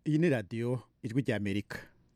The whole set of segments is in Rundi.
iyi ni radiyo ijwi ry'amerika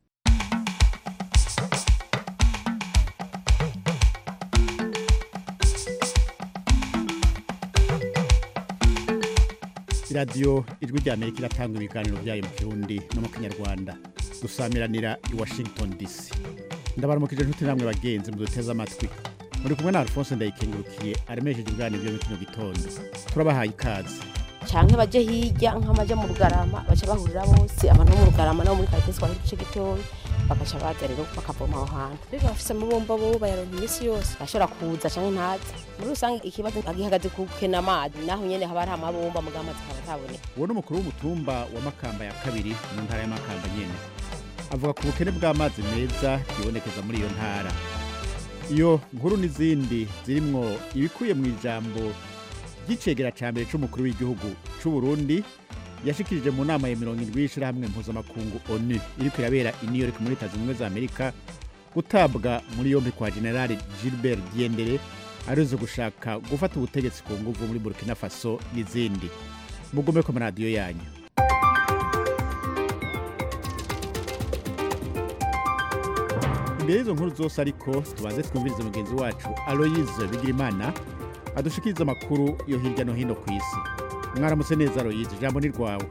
radiyo ijwi ry'amerika iratanga ibiganiro byayo mu kirundi no mu kinyarwanda dusamiranira i washington dc ndabaramukije inshuti namwe bagenzi muduteze amatwi muri kumwe na alphonse ndayikengurukiye aremesheje ibiganiro byo muri kino gitondo turabahaye ikaze canke baje hirya nk'amaja mu rugarama baca bahurira bose abantu bo mu rugarama nabo muri karitsiye twari duce gitoya bagaca baza rero bakavoma aho hantu mbega bafise amabomba bo bayaronka iminsi yose bashobora kuza canke ntaza muri rusange ikibazo gihagaze ku kena amazi naho nyene haba hari amabomba muga amazi akaba ataboneka uwo ni umukuru w'umutumba wa makamba ya kabiri mu ntara ya makamba nyene avuga ku bukene bw'amazi meza bwibonekeza muri iyo ntara iyo nkuru n'izindi zirimwo ibikuye mu ijambo ry'icegera ca mbere c'umukuru w'igihugu c'u Burundi yashikirije mu nama ya mirongo indwi y'ishirahamwe mpuzamakungu onu iriko irabera i new york muri leta zunze ubumwe za amerika gutabwa muri yompi kwa generali gilbert diendere arizo gushaka gufata ubutegetsi ku nguvu muri burkina faso n'izindi mugume ku maradiyo yanyu imbere y'izo nkuru zose ariko tubanze twumvirize mugenzi wacu aloyize bigirimana adushikiriza amakuru yo hirya no hino ku isi mwaramutse neza aloyize ijambo ni rwawe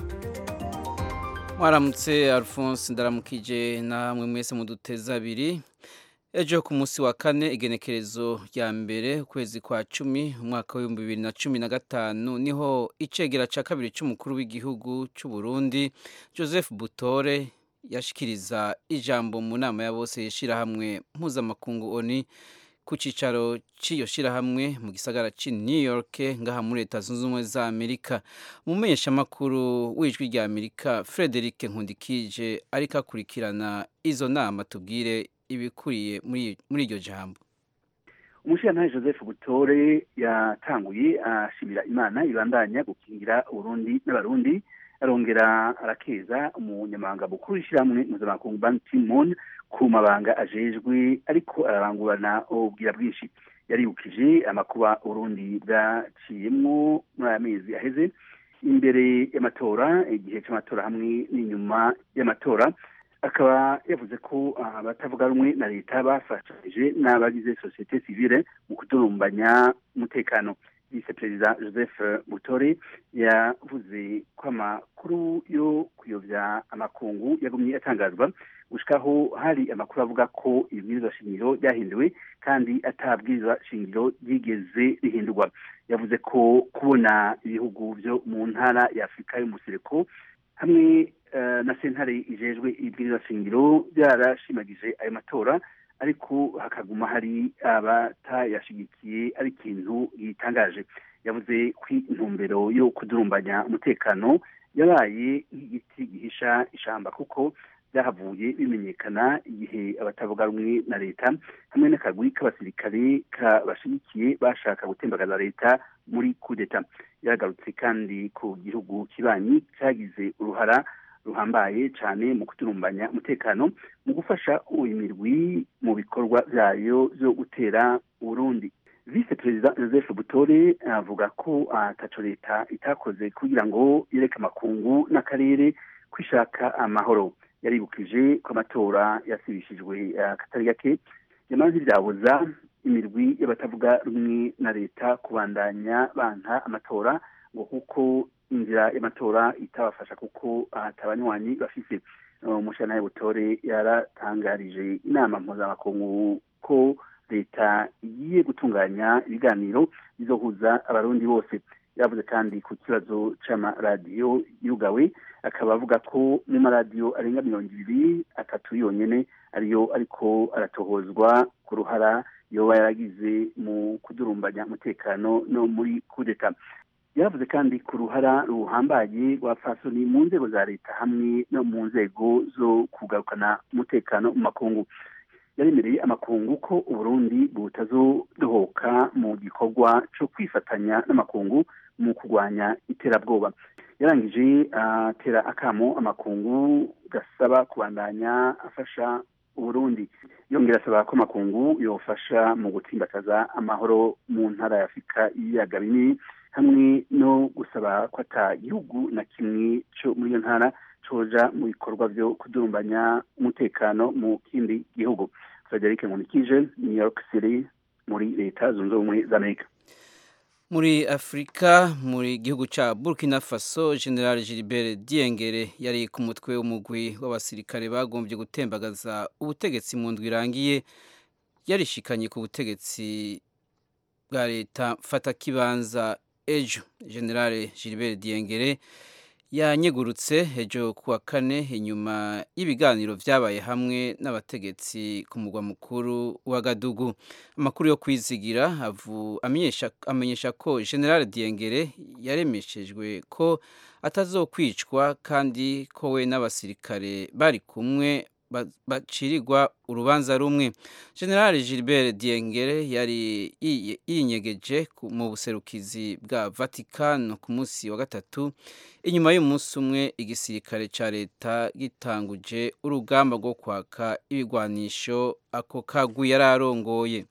mwaramutse alphonse ndaramukije namwe mwese muduteza abiri ejo ku munsi wa kane igenekerezo rya mbere ukwezi kwa cumi umwaka w'ibihumbi bibiri na cumi na gatanu niho icegera cya kabiri cy'umukuru w'igihugu cy'u Burundi joseph butore yashikiriza ijambo mu nama ya bose y'ishyirahamwe mpuzamakungu oni ku cyicaro cy'iyo shyirahamwe mu gisagara cy'i new york ngaha muri leta zunze ubumwe za amerika umumenyeshamakuru w'ijwi rya amerika frederic nkundikije ariko akurikirana izo nama tubwire ibikuriye muri iryo jambo umushyirantare joseph butore yatanguye ashimira imana ibandanya gukingira uburundi n'abarundi arongera arakeza umunyamabanga mukuru w'ishyirahamwe mpuzamakungu ban kimon ku mabanga ajejwe ariko ararangurana ubwira bwinshi yaribukije amakuba urundi bwaciyemwo muri aya mezi aheze imbere y'amatora igihe cy'amatora hamwe n'inyuma y'amatora akaba yavuze ko abatavuga rumwe na leta bafashije n'abagize sosiyete sivile mu kudurumbanya umutekano vice perezida joseph butore yavuze ko amakuru yo kuyobya amakungu yagumye atangazwa gushikaho hari amakuru avuga ko ibwirizwa shingiro ryahinduwe kandi atabwirizwa shingiro ryigeze rihindurwa yavuze ko kubona ibihugu byo mu ntara ya afurika y'umusereko hamwe na sentare ijejwe ibwirizwa shingiro byarashimagije ayo matora ariko hakaguma hari abatayashigikiye ari ikintu gitangaje yavuze ko intumbero yo kudurumbanya umutekano yabaye nk'igiti gihisha ishamba kuko byahavuye bimenyekana igihe abatavuga rumwe na leta hamwe n'akagwi k'abasirikare kabashigikiye bashaka gutembagaza leta muri kudeta yagarutse kandi ku gihugu kibanyi cyagize uruhara ruhambaye cyane mu kuturumbanya umutekano mu gufasha imirwi mu bikorwa byayo byo gutera uburundi vice perezida joseph butore avuga ko ataco leta itakoze kugira ngo yereke amakungu n'akarere kwishaka amahoro yaribukije ko amatora yasibishijwe akatari gake yamaze ivyabuza imirwi y'abatavuga rumwe na leta kubandanya banka amatora ngo kuko inzira y'amatora itabafasha kuko atabanywanyi bafise umushana butore yaratangarije inama mpuzamakungu ko leta igiye gutunganya ibiganiro bizohuza abarundi bose yavuze kandi ku kibazo c'amaradiyo yugawe akaba avuga ko mu maradiyo arenga mirongo ibiri atatu yonyene ariyo ariko aratohozwa ku ruhara yoba yaragize mu kudurumbanya umutekano no muri kudeta yavuze kandi ku ruhara ruhambaye rwa fasoni mu nzego za leta hamwe no mu nzego zo kugarukana umutekano mu makungu yaremereye amakungu ko uburundi butazodohoka mu gikorwa cyo kwifatanya n'amakungu mu kurwanya iterabwoba yarangije atera akamo amakungu gasaba kubandanya afasha uburundi yongera asaba ko amakungu yofasha mu gutsimbataza amahoro mu ntara ya afurika y'ibiyaga binini hamwe no gusaba ko ata gihugu na kimwe cyo muri iyo ntara coja mu bikorwa vyo kudurumbanya umutekano mu kindi gihugu frederic nkunikije new york city muri leta zunze ubumwe za amerika muri afurika muri gihugu ca burkina faso general gilbert diengere yari ku mutwe w'umugwi w'abasirikare bagombye gutembagaza ubutegetsi mu ndwi irangiye yarishikanye ku butegetsi bwa leta mfatakibanza ejo general gilbert diengere yanyegurutse ejo kuwa kane inyuma y'ibiganiro vyabaye hamwe n'abategetsi ku mugwa mukuru wa gadugu amakuru yo kwizigira avu amenyesha amenyesha ko general diengere yaremeshejwe ko atazokwicwa kandi ko we n'abasirikare bari kumwe ba- bacirirwa urubanza rumwe general gilbert diengere yari yiye- yinyegeje ku- mu buserukizi bwa vatikano ku munsi wa gatatu inyuma y'umunsi umwe igisirikare ca leta gitanguje urugamba rwo kwaka ibigwanisho ako kagwi yari arongoye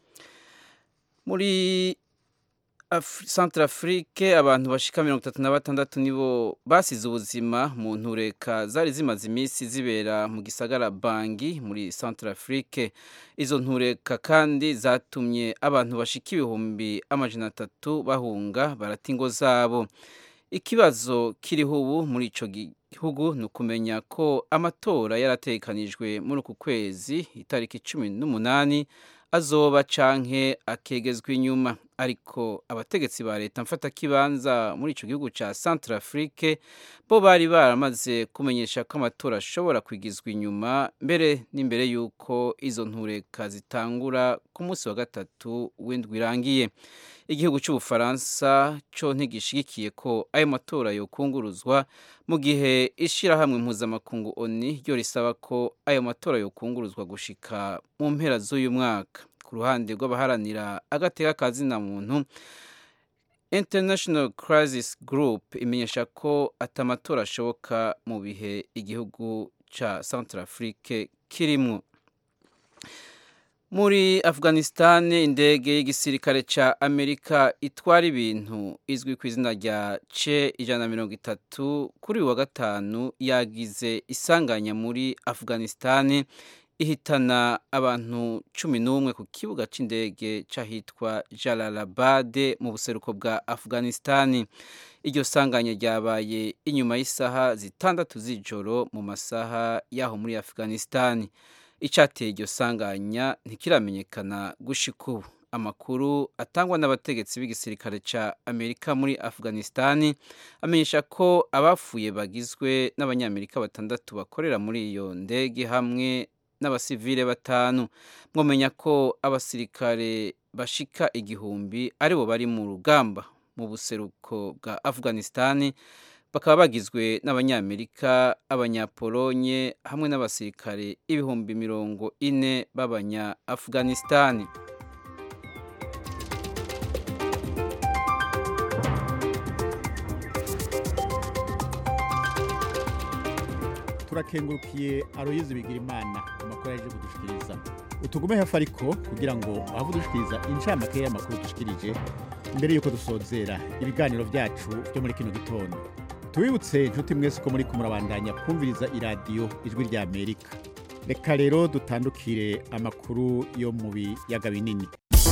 muri Af- Centrafrique abantu bashika mirongo itatu na batandatu nibo basize ubuzima mu ntureka zari zimaze iminsi zibera mu gisagara Bangi muri Centrafrique izo ntureka kandi zatumye abantu bashika ibihumbi amajana atatu bahunga barata ingo zabo ikibazo kiriho ubu muri ico gihugu ni ukumenya ko amatora yarategekanijwe muri uku kwezi itariki cumi n'umunani azoba canke akegezwa inyuma ariko abategetsi ba leta mfatakibanza muri ico gihugu ca Centrafrique bo bari baramaze kumenyesha ko amatora ashobora kwigizwa inyuma mbere n'imbere y'uko izo ntureka zitangura ku munsi wa gatatu w'indwi irangiye igihugu cy'ubufaransa cyo ntigishigikiye ko ayo matora yokunguruzwa mu gihe ishirahamwe mpuzamakungu oni ryo risaba ko ayo matora yokunguruzwa gushika mu mpera z'uyu mwaka ku ruhande rw'abaharanira agateka ka zina muntu international crisis group imenyesha ko atamatora ashoboka mu bihe igihugu ca centrafrique kirimwo muri afghanistan indege y'igisirikare ca amerika itwara ibintu izwi ku izina rya ce ijana na mirongo itatu kuri uyu wa gatanu yagize isanganya muri afghanistan ihitana abantu cumi n'umwe ku kibuga c'indege c'ahitwa jalalabad mu buseruko bwa afghanistan iryo sanganya ryabaye inyuma y'isaha zitandatu z'ijoro mu masaha y'aho muri afghanistan icyateye iryo sanganya ntikiramenyekana gushika ubu amakuru atangwa n'abategetsi b'igisirikare cya amerika muri afghanistan amenyesha ko abapfuye bagizwe n'abanyamerika batandatu bakorera muri iyo ndege hamwe n'abasivile batanu mwamenya ko abasirikare bashika igihumbi aribo bari mu rugamba mu buseruko bwa afghanistan bakaba bagizwe n'abanyamerika abanyapolonye hamwe n'abasirikare ibihumbi mirongo ine b'abanya afghanistan turakengurukiye aroyizi bigira imana amakuru yaje kudushikiriza utugume hafi ariko kugira ngo waba udushikiriza incamake y'amakuru dushikirije mbere y'uko dusozera ibiganiro byacu byo muri kino gitondo tubibutse inshuti mwese ko muri kumurabandanya kumviriza iradiyo ijwi rya amerika reka rero dutandukire amakuru yo mu biyaga binini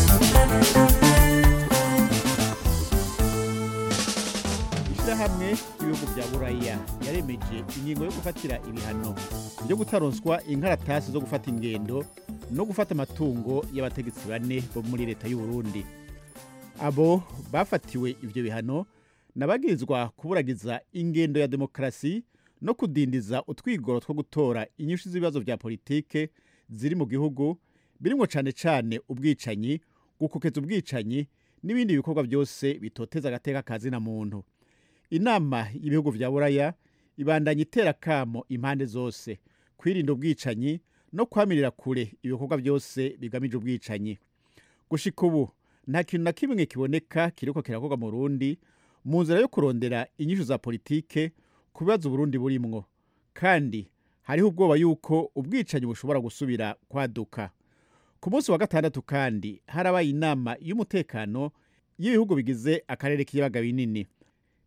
ishyirahamwe ry'ibihugu bya buraya yaremeje ingingo yo gufatira ibihano byo gutaronswa inkaratasi zo gufata ingendo no gufata amatungo y'abategetsi bane bo muri leta y'u Burundi abo bafatiwe ibyo bihano nabagirizwa kuburagiza ingendo ya demokarasi no kudindiza utwigoro two gutora inyinshi z'ibibazo bya politike ziri mu gihugu birimo cyane cyane ubwicanyi gukokeza ubwicanyi n'ibindi bikorwa byose bitoteza agateka ka zina muntu inama y'ibihugu bya buraya ibandanya itera kamo impande zose kwirinda ubwicanyi no kwamirira kure ibikorwa byose bigamije ubwicanyi gushika ubu nta kintu na kimwe kiboneka kiriko kirakorwa mu Burundi mu nzira yo kurondera inyishu za politike ku bibazo Burundi burimwo kandi hariho ubwoba yuko ubwicanyi bushobora gusubira kwaduka ku munsi wa gatandatu kandi harabaye inama y'umutekano y'ibihugu bigize akarere k'ibiyaga binini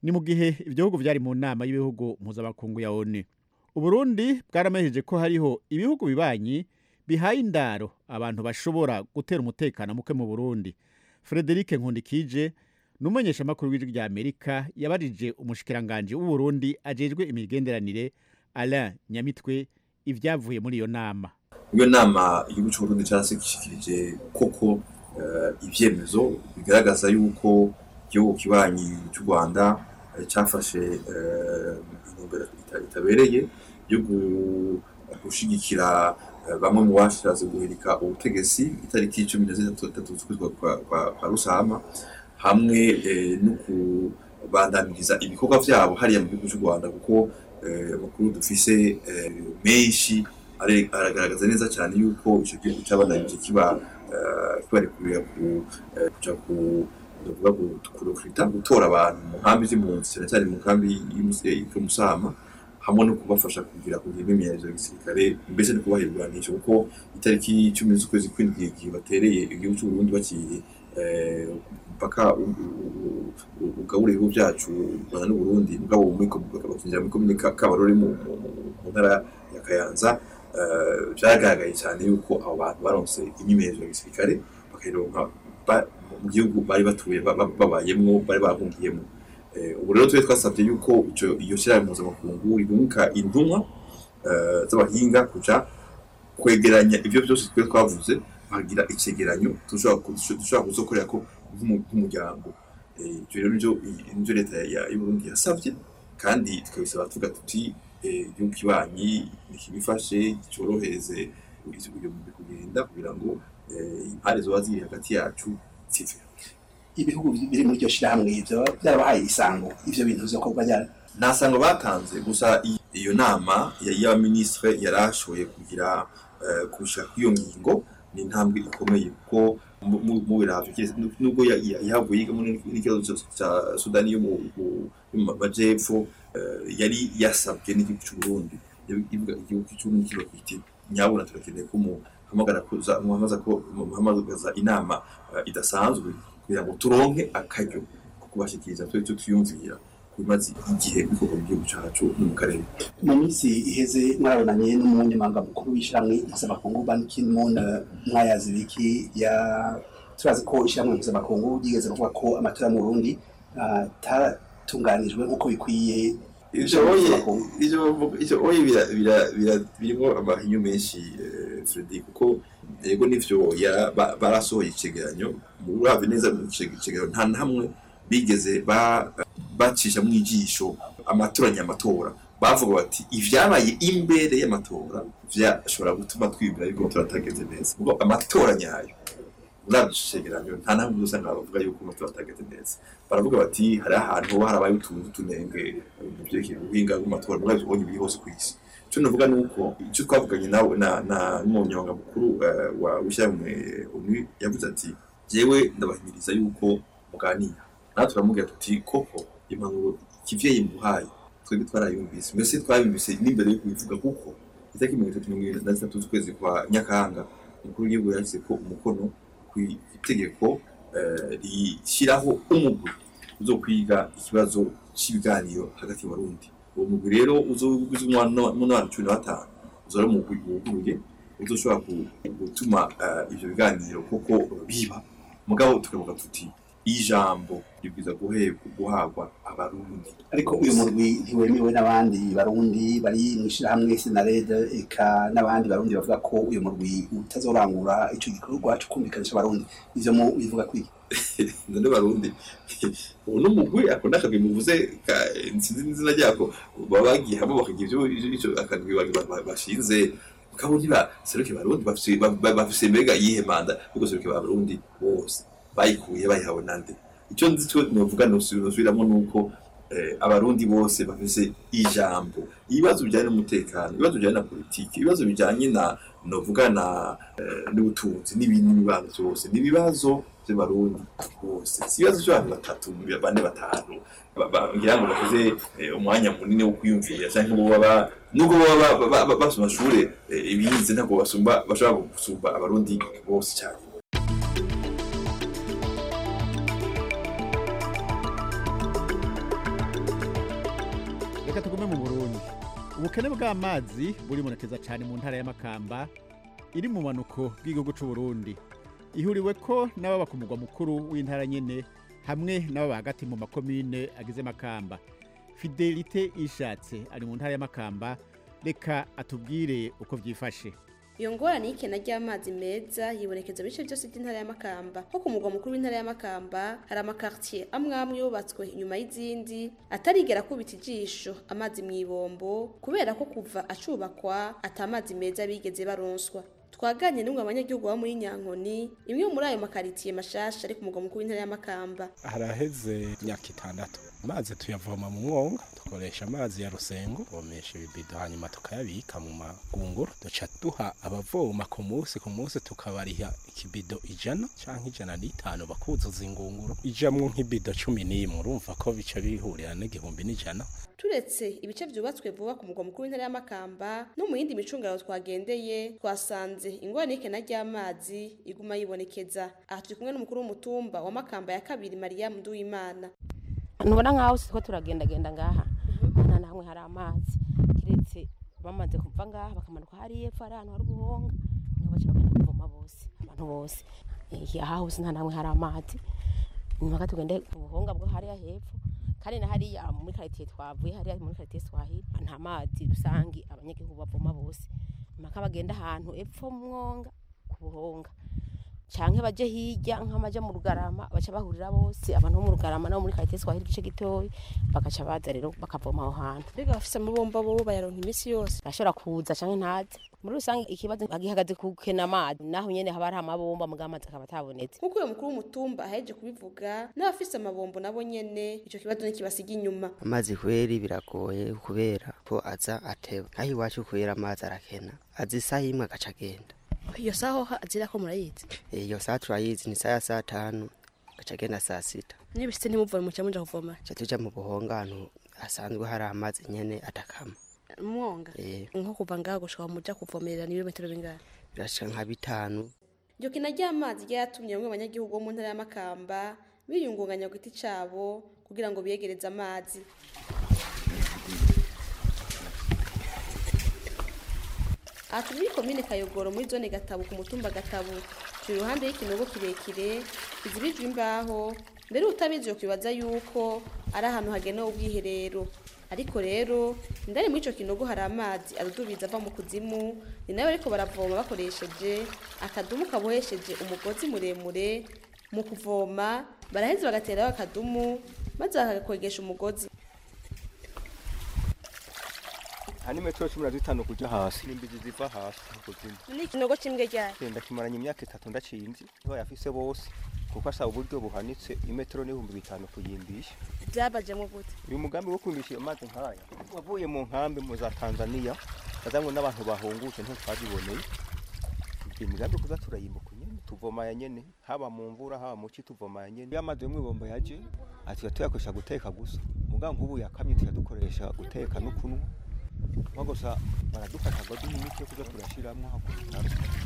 ni mu gihe ibyo bihugu byari mu nama y'ibihugu mpuzamakungu ya onu uburundi bwaramejeje ko hariho ibihugu bibanyi bihaye indaro abantu bashobora gutera umutekano muke mu burundi frederic nkundikije ni umumenyeshamakuru w'ijwi rya amerika yabarije umushikiranganji w'uburundi ajejwe imigenderanire alain nyamitwe ibyavuye muri iyo nama iyo nama igihugu cy'uburundi cyarashyikirije koko eh, ivyemezo bigaragaza yuko igihugu kibanyi cy'u rwanda eh, cyafashe eh, intumbero ita- itabereye yo gu- gushigikira eh, bamwe mu bashatse guhirika ubutegetsi itariki cumi na zitatu z'ukwezi kwa- kwa- kwa kwa rusama hamwe eh, no kubandamiriza ibikorwa vyabo hariya mu gihugu cy'u rwanda kuko eh, amakuru dufise eh, menshi are- aragaragaza neza cyane yuko icyo gihugu cyabandanije kiba eh, kibarekurira ku eh, kuja ku ndavuga ngo kurokirita gutora abantu mu nkambi z'impunzi cyane cyane mu nkambi y'umusama hamwe no kubafasha kugira kugira imyimenyerezo ya gisirikare mbese no kubaha ibigwanisho kuko itariki icumi z'ukwezi kw'indwi igihe batereye igihugu cy'u Burundi bakiye eh, mpaka u- u- u- ugabura ibihugu byacu u Rwanda n'u Burundi mugabo muri ko- bakinjira muri komine Ka- Kabarore mu mu- mu- mu ntara ya Kayanza eh, byaragaragaye cyane yuko abo bantu baronse imyimenyerezo ya gisirikare bakayironka ba- mu gihugu bari batuye ba- ba- babayemwo bari bahungiyemo Eh, ubu rero twe twasabye yuko ico iyo shyirahamwe mpuzamakungu ribunka intumwa eh, z'abahinga kuja kwegeranya ibyo byose twe twavuze bagira icegeranyo dushobora ku- dushobora kuzokorera ko nk'umu- nk'umuryango Eh, ivyo rero nivyo nivyo leta ya- y'uburundi yasavye kandi tukabisaba tuvuga tuti eh, igihugu kibanyi nikibifashe cyorohereze uyu mugwi kugenda kugira ngo eh, impare zoba ziri hagati yacu zive ibihugu biri muri iryo shirahamwe ivyo byarabahaye isango ivyo bintu vyokorwa ryari nta sango batanze gusa i- iyo nama ya- y'abaminisitiri yarashoboye kugira eh, kushika kw'iyo ngingo ni intambwe ikomeye kuko mu- mu- mu biravyo kiretse nu- nubwo ya- ya- yahavuye yiga muri n'ikibazo ca- ca sudani yo mu mu- yo mu majepfo eh, yari yasabwe n'igihugu c'uburundi ivuga igihugu c'uburundi kiba kiti nyabuna turakeneye ko muhamagara kuza muhamagaza ko muhamagaza inama eh, idasanzwe kugira ngo turonke akaryo ko kubashikiriza twe tutiyumvira bimaze igihe bikorwa mu gihugu cacu no mu karere mu minsi iheze mwarabonanye n'umunyamabanga mukuru w'ishyirahamwe mpuzamakungu ban ki-moon eh, mwayazi biki ya turazi ko ishyirahamwe mpuzamakungu ryigeze kuvuga ko amatora mu burundi ah, atatunganijwe nk'uko bikwiye ivyo oye ivyo bavuga- ivyo oye bira- bira- bira- birimwo amahinyu menshi eh, Fredy kuko yego nivyo ya- ba- barasohoye icegeranyo uravye neza mu ice- icegeranyo nta na hamwe bigeze ba- bacisha mu ijisho amatora nyamatora bavuga bati ivyabaye imbere y'amatora vyashobora gutuma twibwira yuko turatagenze neza kuko amatora nyayo uravye ico cegeranyo nta na hamwe usanga bavuga yuko amatora atagenze neza baravuga bati hari ahantu harabaye utuntu tunenge mu vyerekeye ubuhinga bw'amatora muri ivyo ubonye biri hose ku isi icyo navuga ni uko icyo twavuganye nawe na na n'umunyamabanga mukuru eh, wa w'ishyirahamwe onu yavuze ati jewe ndabahimiriza yuko muganira natwe turamubwira tuti koko impanuro kivyeyi muhaye twebwe twarayumvise mbese twayumvise n'imbere yo kubivuga kuko itariki mirongo itatu mirongo irindwi na zitatu z'ukwezi kwa nyakanga umukuru w'igihugu yashyize ko umukono ku itegeko eh, rishyiraho umugwi uzo kwiga ikibazo cy'ibiganiro hagati y'abarundi uwo mugwi rero uzogize umunani cumi na batanu uzora umugwi wuguruye uzoshobora ku- gutuma eh, ivyo biganiro koko biba mugabo tukavuga tuti ijambo ribwiza guhe- guhabwa abarundi ariko uyu murwi ntiwemewe n'abandi barundi bari mu ishyirahamwe senarede eka n'abandi barundi bavuga ko uyu murwi utazorangura ico gikorwa cyo kumvikanisha abarundi ivyo mu bivuga kwiki none barundi ubu n'umugwi ako n'akagwi muvuze ka- sinzi n'izina ryako baba bagiye hamwe bakagira ivyo ivyo akagwi ba- ba- bashinze mugabo ntiba seruke barundi bafise ba- ba- bafise mbega iyihe manda yuko seruke barundi bose bayikuye bayihawe nande icyo nzi cyo novuga nosubiramwo nuko eh, abarundi bose bafise ijambo ibibazo bijyanye n'umutekano ibibazo bijyanye na politiki ibibazo bijyanye na novuga na eh, n'ubutunzi n'ibindi n'ibibazo byose ni ibibazo by'abarundi bose si ibibazo by'abantu batatu bane batanu ba- ba- ngira ngo bakoze eh, umwanya munini wo kwiyumvira cyangwa bo baba nubwo baba ba- ba- ba- basoma amashure eh, ibize ntabwo basumba bashobora gusumba abarundi bose cyane reka tugume mu burundi ubukene bw'amazi buribonekeza cyane mu ntara y'amakamba iri mu manuko bw'igihugu cy'u Burundi ihuriwe ko n'ababa ku mugwa mukuru w'intara nyene hamwe n'ababa hagati mu makomine agize makamba fidelite ishatse ari mu ntara y'amakamba reka atubwire uko byifashe iyo ngorane y'ikena ry'amazi meza yibonekeza mu bice byose by'intara y'amakamba nko ku mugwa mukuru w'intara y'amakamba hari amakartier amwe amwe yubatswe inyuma y'izindi atarigera kubita ijisho amazi mu ibombo kubera ko kuva acubakwa ata amazi meza bigeze baronswa twaganye n'umwe abanyagihugu bo muri nyankoni imwe muri ayo makaritiye mashasha ari ku mugwa mukuru w'intara y'amakamba haraheze imyaka itandatu amazi tuyavoma mu mwonga dukoresha amazi ya rusengo tuvomesha ibibido hanyuma tukayabika mu magunguru duca duha abavoma ku munsi ku munsi tukabariha ikibido ijana canke ijana n'itanu bakuzuza ingunguru ijamwo nk'ibido cumi n'imwe urumva ko bica bihurira n'igihumbi n'ijana turetse ibice byubatswe vuba ku mugwa mukuru w'intara y'amakamba no mu yindi micungararo twagendeye twasanze ingorane y'ikena ry'amazi iguma yibonekeza aha turi kumwe n'umukuru w'umutumba wa makamba ya kabiri mariyamu nduwimana ntubona nk'aho siko turagendagenda ngaha nta na hamwe hari amazi kiretse bamaze kuva ngaha bakamanuka hariya epfo hari ahantu hari ubuhonga niho baca bagenda kuvoma bose abantu bose Eh, aha hose nta na hamwe hari amazi nyuma tugende ku buhonga bwo hariya hepfo kandi na hariya muri karitiye twavuye hariya muri karitiye swahili nta mazi rusange abanyagihugu bavoma bose mpaka bagenda ahantu epfo mu mwonga ku buhonga canke baje hirya nk'amaja mu rugarama baca bahurira bose abantu bo mu rugarama nabo muri karitiye swahili igice gitoyi bagaca baza rero bakavoma aho hantu mbega bafise amabomba bo bayaronka iminsi yose ashobora kuza canke ntaze muri rusange ikibazo gihagaze ku kena amazi naho nyene haba hari amabomba muga amazi akaba atabonetse nk'uko uyu mukuru w'umutumba aheje kubivuga n'abafise amabombo nabo nyene ico kibazo ntikibasiga inyuma amazi kweri biragoye kubera ko aza ateba naho iwacu kubera amazi arakena aza isaha imwe agaca agenda iyo saho azira ko murayizi iyo saa turayizi ni saa ya saa tanu agaca agenda saa sita niba bishitse ntimuvome muca muja kuvoma ca tuja mu buhonga ahantu hasanzwe hari amazi nyene atakama umwonga Eh, nko kuva ngaho gushika muja kuvomerera ni ibirometero bingahe birashika nka bitanu iryo kena ry'amazi ryatumye bamwe mu banyagihugu bo mu ntara y'amakamba biyungunganya ku giti cabo kugira ngo biyegereze amazi aha turi muri komine kayogoro muri zone gatabo ku mutumba gatabo turi iruhande y'ikinogo kirekire kizibijwe imbaho mbere utabizi yo kwibaza yuko ari ahantu hagenewe ubwiherero ariko rero indani muri ico kinogo hari amazi adudubiza ava mu kuzimu ni nayo ariko baravoma bakoresheje akadumu kabohesheje umugozi muremure mu kuvoma baraheza bagateraho akadumu maze bakagakwegesha umugozi hani metero cumi na zitanu kuja hasi n'imbizi ziva hasi kuzimu ni ikinogo kimwe ryari genda kimaranye imyaka itatu ndacinzi niho yafise bose kuko asaba uburyo buhanitse imetero n'ibihumbi bitanu kuyimbisha byabajemo gute uyu mugambi wo kwimbisha iyo mazi nkaya wavuye mu nkambi mu za tanzaniya azanywe n'abantu bahungutse ntitwabiboneye iyo migambi kuza turayimbuka nyene tuvoma ya nyene haba mu mvura haba mu ci tuvoma ya nyene iyo amazi yo mw'ibombo yaje atuya tuyakoresha guteka gusa muga nk'ubu yakamye tuyadukoresha guteka no kunywa nko gusa baradufasha ngo duhe imiti yo kuza turashiramwo aho ku bitaro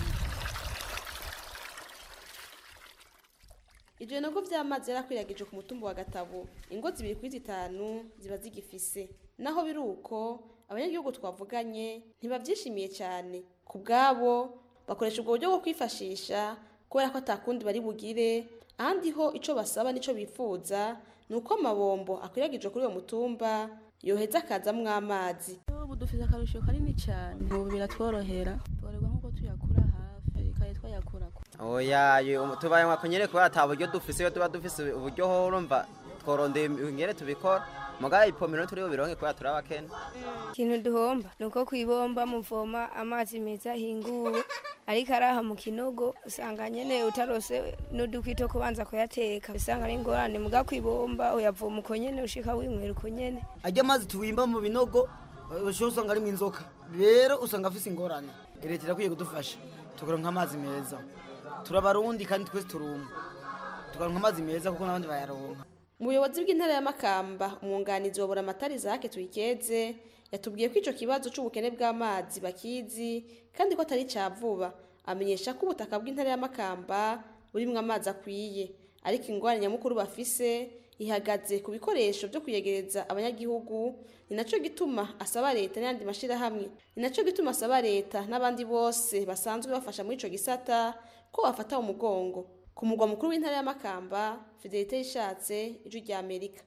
ivyo binogo vy'amazi yarakwiragije ku mutumba wa gatabo ingo zibiri kuri zitanu ziba zigifise naho biri uko abanyagihugu twavuganye ntibavyishimiye cyane ku bwabo bakoresha ubwo buryo bwo kwifashisha kubera ko atakundi bari bugire ahandi ho ico basaba n'ico bifuza ni uko amabombo akwiragije kuri uwo mutumba yoheza akazamwo amazi ubu dufite akarusho kanini cyane ubu biratworohera tworerwa nk'uko tuyakura hafi kandi twayakura ku oya yo- tubaye nka kunyere kubera ata buryo dufise iyo tuba dufise uburyo ho urumva tworondeye ingere tubikora mugaye ipomero turi bubironke kubera turi abakene ikintu duhomba ni uko ku ibomba muvoma amazi meza ahinguwe ariko araha mu kinogo usanga nyene utarose n'udukwi two kubanza kuyateka usanga ari ingorane muga ku ibomba uyavoma uko nyene ushika winywera uko nyene ajya amazi tuwimba mu binogo ushobora usanga arimo inzoka rero usanga afise ingorane leta irakwiye kudufasha tukaronka amazi meza turabarundi kandi twese turumva tukaronka amazi meza kuko n'abandi bayaronka mu buyobozi bw'intara ya makamba umwunganizi wa buramatari zake tuyikeze yatubwiye ko ico kibazo c'ubukene bw'amazi bakizi kandi ko atari ca vuba amenyesha ko ubutaka bw'intara ya makamba burimwo amazi akwiye ariko ingwara nyamukuru bafise ihagaze ku bikoresho byo kuyegereza abanyagihugu ni nacyo gituma asaba leta n'ayandi mashyirahamwe ni nacyo gituma asaba leta n'abandi bose basanzwe bafasha muri icyo gisata ko bafata umugongo ku mugwa mukuru w'intara y'amakamba fidelite yishatse ijwi rya amerika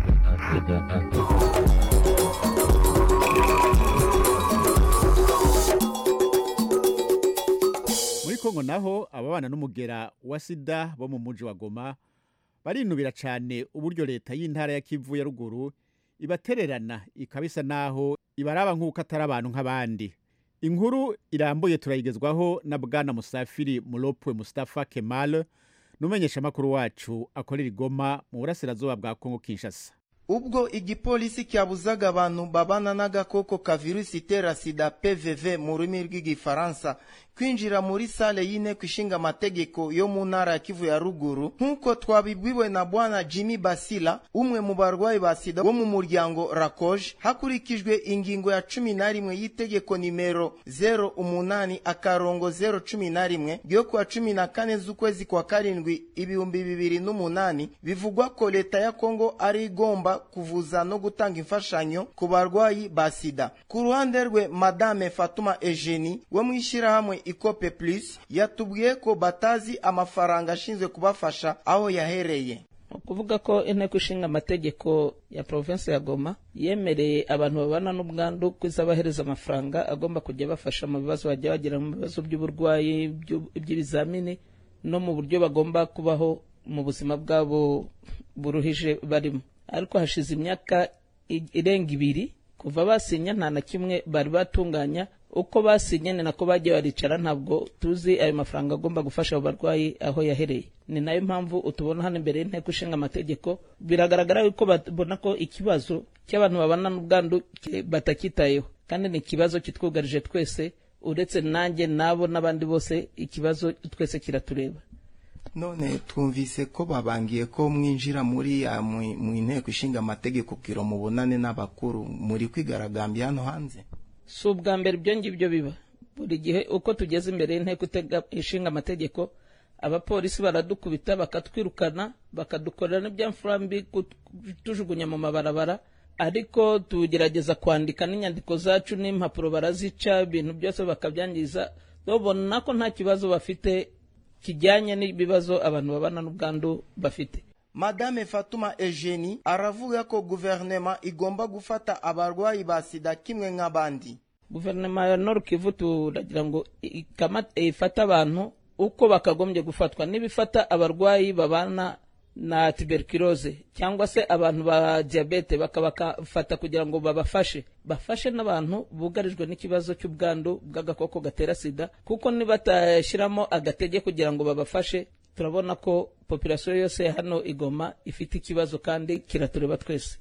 muri kongo naho ababana n'umugera wa sida bo mu muji wa goma barinubira cyane uburyo leta y'intara ya kivu ya ruguru ibatererana ikabisa naho ibaraba nk'uko atari abantu nk'abandi inkuru irambuye turayigezwaho na bwana musafiri muropwe mustafa kemal n'umumenyeshamakuru wacu akorera igoma mu burasirazuba bwa kongo kinshasa ubwo igipolisi cyabuzaga abantu babana n'agakoko ka virusi itera sida pvv mu rurimi rw'igifaransa kwinjira muri sale y'inteko ishinga amategeko yo mu ntara ya kivu ya ruguru nk'uko twabibwiwe na bwana jimmy basila umwe mu barwayi ba sida bo mu muryango rakoje hakurikijwe ingingo ya cumi na rimwe y'itegeko nimero 08 akarongo 011 ryo kuwa cumi na kane z'ukwezi kwa karindwi ibihumbi bibiri n'umunani bivugwa ko leta ya kongo ari igomba kuvuza no gutanga imfashanyo ku barwayi ba sida ku ruhande rwe madame fatuma eugenie wo mu ishyirahamwe ikope plus yatubwiye ko batazi amafaranga ashinzwe kubafasha aho yahereye ukuvuga ko inteko ishinga amategeko ya provinsi ya goma yemereye abantu babana n'ubwandu kuzabahereza amafaranga agomba kujya bafasha mu bibazo bajya bagira mu bibazo by'uburwayi by'ibizamini no mu buryo bagomba kubaho mu buzima bwabo buruhije barimo ariko hashize imyaka irenga ibiri kuva basinya nta na kimwe bari batunganya uko basinye ni nako bagiye baricara ntabwo tuzi ayo mafaranga agomba gufasha abo barwayi aho yahereye ni nayo mpamvu utubona hano imbere y'inteko ishinga amategeko biragaragara yuko babona ko ikibazo cy'abantu babana n'ubwandu batakitayeho kandi ni ikibazo kitwugarije twese uretse nanjye nabo n'abandi bose ikibazo twese kiratureba none twumvise ko babangiye ko mwinjira muri mu inteko ishinga amategeko kugira mubonane n'abakuru muri kwigaragambya hano hanze si ubwa mbere ibyo ngibyo biba buri gihe uko tugeze imbere y'inteko ishinga amategeko abapolisi baradukubita bakatwirukana bakadukorera n'ibyamfurambi tujugunya mu mabarabara ariko tugerageza kwandika n'inyandiko zacu n'impapuro barazica ibintu byose bakabyangiza babona ko nta kibazo bafite kijyanye n'ibibazo abantu babana n'ubwandu bafite madame fatuma eugenie aravuga ko guverinoma igomba gufata abarwayi ba sida kimwe nk'abandi guverinoma ya nord kivu turagira ngo ifate abantu uko bakagombye gufatwa n'ibifata abarwayi babana na tuberculose cyangwa se abantu ba diyabete bakabafata kugira ngo babafashe bafashe n'abantu bugarijwe n'ikibazo cy'ubwandu bw'agakoko gatera sida kuko nibatashyiramo agatege kugira ngo babafashe turabona ko populasiyo yose hano igoma ifite ikibazo kandi kiratureba twese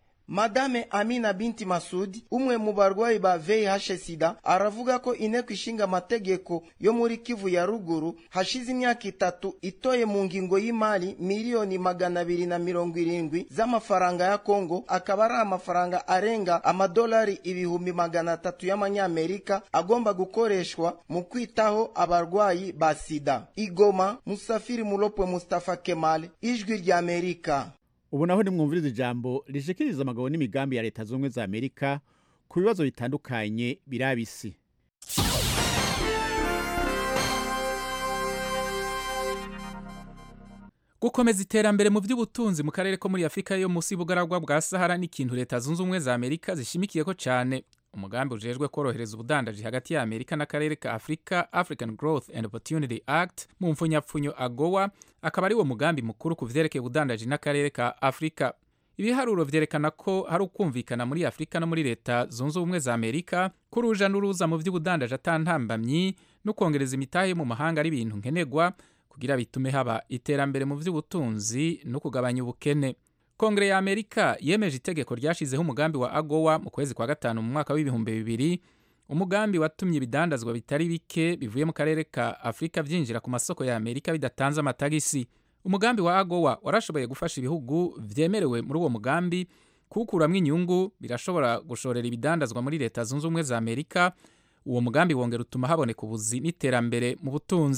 madame amina binti masudi umwe mu barwayi ba vih sida aravuga ko inteko ishinga amategeko yo muri kivu ya ruguru hashize imyaka itatu itoye mu ngingo y'imari miliyoni magana abiri na mirongo irindwi z'amafaranga ya kongo akaba ari amafaranga arenga amadolari ibihumbi magana atatu y'amanyamerika agomba gukoreshwa mu kwitaho abarwayi ba sida igoma musafiri mulopwe mustafa kemal ijwi ry'amerika ubu naho nimwumviriza ijambo rishikiriza amagabo n'imigambi ya leta z'ubumwe za amerika ku bibazo bitandukanye biraba isi gukomeza iterambere mu by'ubutunzi mu karere ko muri afurika yo munsi y'ubugaragwa bwa sahara ni ikintu leta zunze ubumwe za amerika zishimikiyeko cyane umugambi ujejwe korohereza ubudandaji hagati ya amerika n'akarere ka afurika african growth and opportunity act mu mfunyapfunyo agowa akaba ari wo mugambi mukuru ku vyerekeye ubudandaji n'akarere ka afurika ibiharuro vyerekana ko hari ukumvikana muri afurika no muri leta zunze ubumwe za amerika ko uruja n'uruza mu vy'ubudandaji atantambamyi no kwongereza imitahe yo mu mahanga ari ibintu nkenerwa kugira bitume haba iterambere mu vy'ubutunzi no kugabanya ubukene kongere ya amerika yemeje itegeko ryashizeho umugambi wa agowa mu kwezi kwa gatanu mu mwaka w'ibihumbi bibiri umugambi watumye ibidandazwa bitari bike bivuye mu karere ka afurika byinjira ku masoko ya amerika bidatanze amatagisi umugambi wa agowa warashoboye gufasha ibihugu vyemerewe muri uwo mugambi kuwukuramwo inyungu birashobora gushorera ibidandazwa muri leta zunze ubumwe za amerika uwo mugambi wongera utuma haboneka ubuzi n'iterambere mu butunzi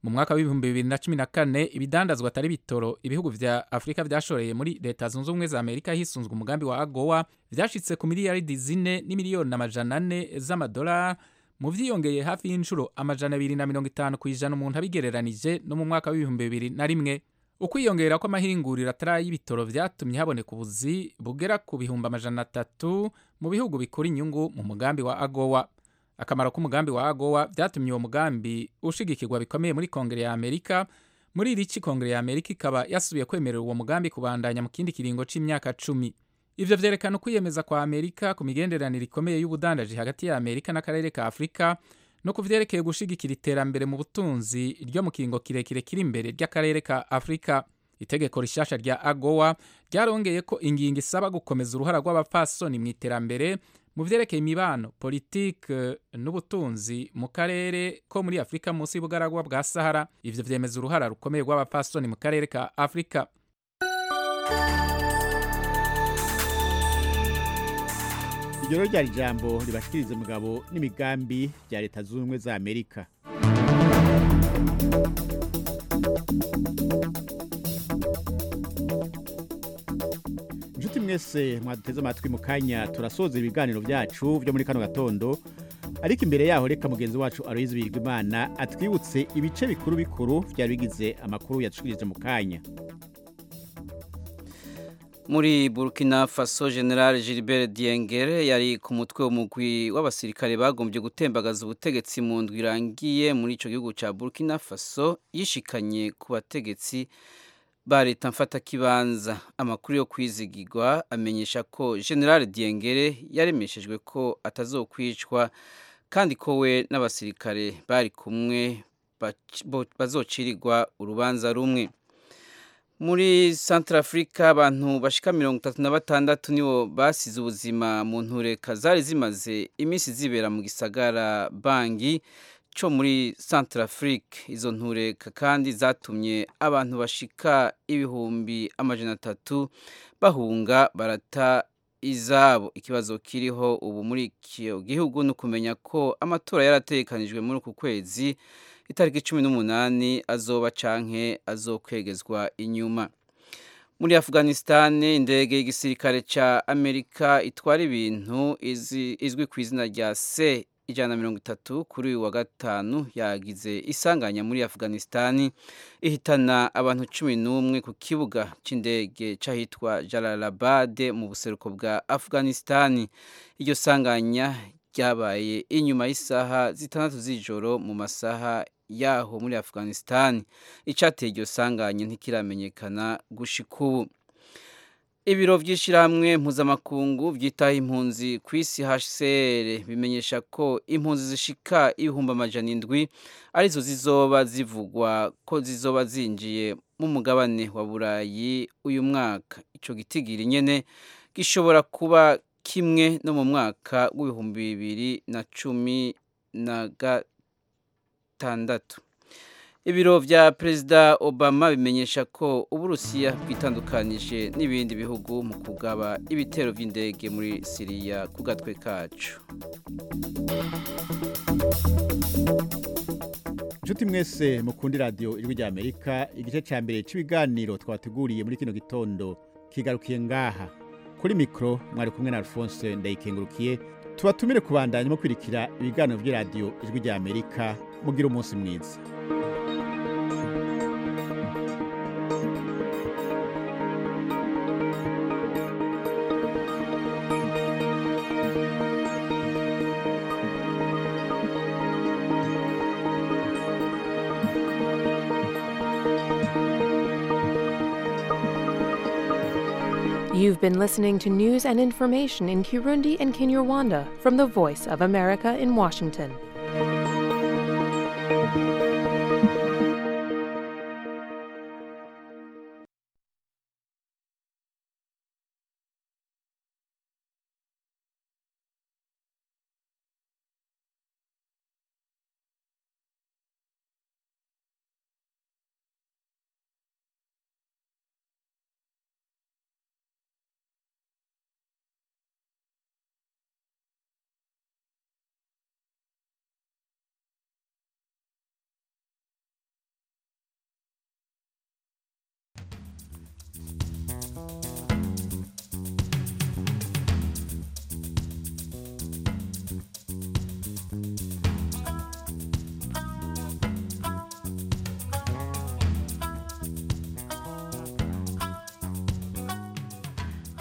mu mwaka w'ibihumbi bibiri na cumi na kane ibidandazwa atari bitoro ibihugu vya afurika vyashoreye muri leta zunze ubumwe za amerika hisunzwe umugambi wa agowa vyashitse ku miliyaridi zine n'imiliyoni amajana ane z'amadolari mu vyiyongeye hafi y'inshuro amajana abiri na mirongo itanu ku ijana umuntu abigereranije no mu mwaka w'ibihumbi bibiri na rimwe ukwiyongera kw'amahinguriro atari y'ibitoro vyatumye haboneka ubuzi bugera ku bihumbi amajana atatu mu bihugu bikura inyungu mu mugambi wa agowa akamaro k'umugambi wa agowa vyatumye uwo mugambi ushigikirwa bikomeye muri kongere ya amerika muri iri ci kongere ya amerika ikaba yasubiye kwemerera uwo mugambi kubandanya mu kindi kiringo c'imyaka cumi ivyo vyerekana ukwiyemeza kwa amerika ku migenderanire ikomeye y'ubudandaji hagati ya amerika n'akarere ka afurika no ku vyerekeye gushigikira iterambere mu butunzi ryo mu kiringo kirekire kiri imbere ry'akarere ka afurika itegeko rishasha rya agowa ryarongeye ko ingingo isaba gukomeza uruhara rw'abapfasoni mu iterambere mu vyerekeye imibano politike n'ubutunzi mu karere ko muri afurika munsi y'ubugaragwa bwa sahara ivyo vyemeza uruhara rukomeye rw'abapfasoni mu karere ka afurika iryo rero ryari ijambo ribashikiriza umugabo n'imigambi bya leta zunze ubumwe za amerika inshuti mwese mwaduteze amatwi mu kanya turasoza ibiganiro byacu byo muri kano gatondo ariko imbere yaho reka mugenzi wacu aloyizi birigimana atwibutse ibice bikuru bikuru byari bigize amakuru yadushikirije mu kanya muri burkina faso general gilbert diengere yari ku mutwe w'umugwi w'abasirikare bagombye gutembagaza ubutegetsi mu ndwi irangiye muri icyo gihugu cya burkina faso yishikanye ku bategetsi ba leta mfatakibanza amakuru yo kwizigirwa amenyesha ko general diengere yaremeshejwe ko atazokwicwa kandi ko we n'abasirikare bari kumwe bazocirirwa urubanza rumwe muri Central Africa abantu bashika mirongo itatu na batandatu nibo basize ubuzima mu ntureka zari zimaze iminsi zibera mu gisagara bangi cyo muri Central Africa izo ntureka kandi zatumye abantu bashika ibihumbi amajana atatu bahunga barata izabo ikibazo kiriho ubu muri icyo gihugu ni ukumenya ko amatora yaratekanijwe muri uku kwezi itariki cumi n'umunani azoba canke azokwegezwa inyuma muri afghanistan indege y'igisirikare ca amerika itwara ibintu izwi ku izina rya c ijana na mirongo itatu kuri uyu wa gatanu yagize isanganya muri afghanistan ihitana abantu cumi n'umwe ku kibuga c'indege c'ahitwa jalalabad mu buseruko bwa afghanistan iryo sanganya ryabaye inyuma y'isaha zitandatu z'ijoro mu masaha yaho muri afghanistan icyateye iryo sanganye ntikiramenyekana gushika ubu ibiro by'ishyirahamwe mpuzamakungu byitaho impunzi ku isi hcr bimenyesha ko impunzi zishika ibihumbi amajana indwi arizo zizoba zivugwa ko zizoba zinjiye mu mugabane wa burayi uyu mwaka icyo gitigiri nyene gishobora kuba kimwe no mu mwaka w'ibihumbi bibiri na cumi na gatandatu ibiro vya perezida obama bimenyesha ko uburusiya bwitandukanije n'ibindi bihugu mu kugaba ibitero vy'indege muri siriya ku gatwe kacu inshuti mwese mukundi radiyo ijwi rya amerika igice cya mbere cy'ibiganiro twateguriye muri kino gitondo kigarukiye ngaha kuri mikoro mwari kumwe na alphonse ndayikengurukiye tubatumire kubandanya mukurikira ibiganiro by'iradiyo ijwi rya amerika mugira umunsi mwiza You've been listening to news and information in Kirundi and Kinyarwanda from the Voice of America in Washington.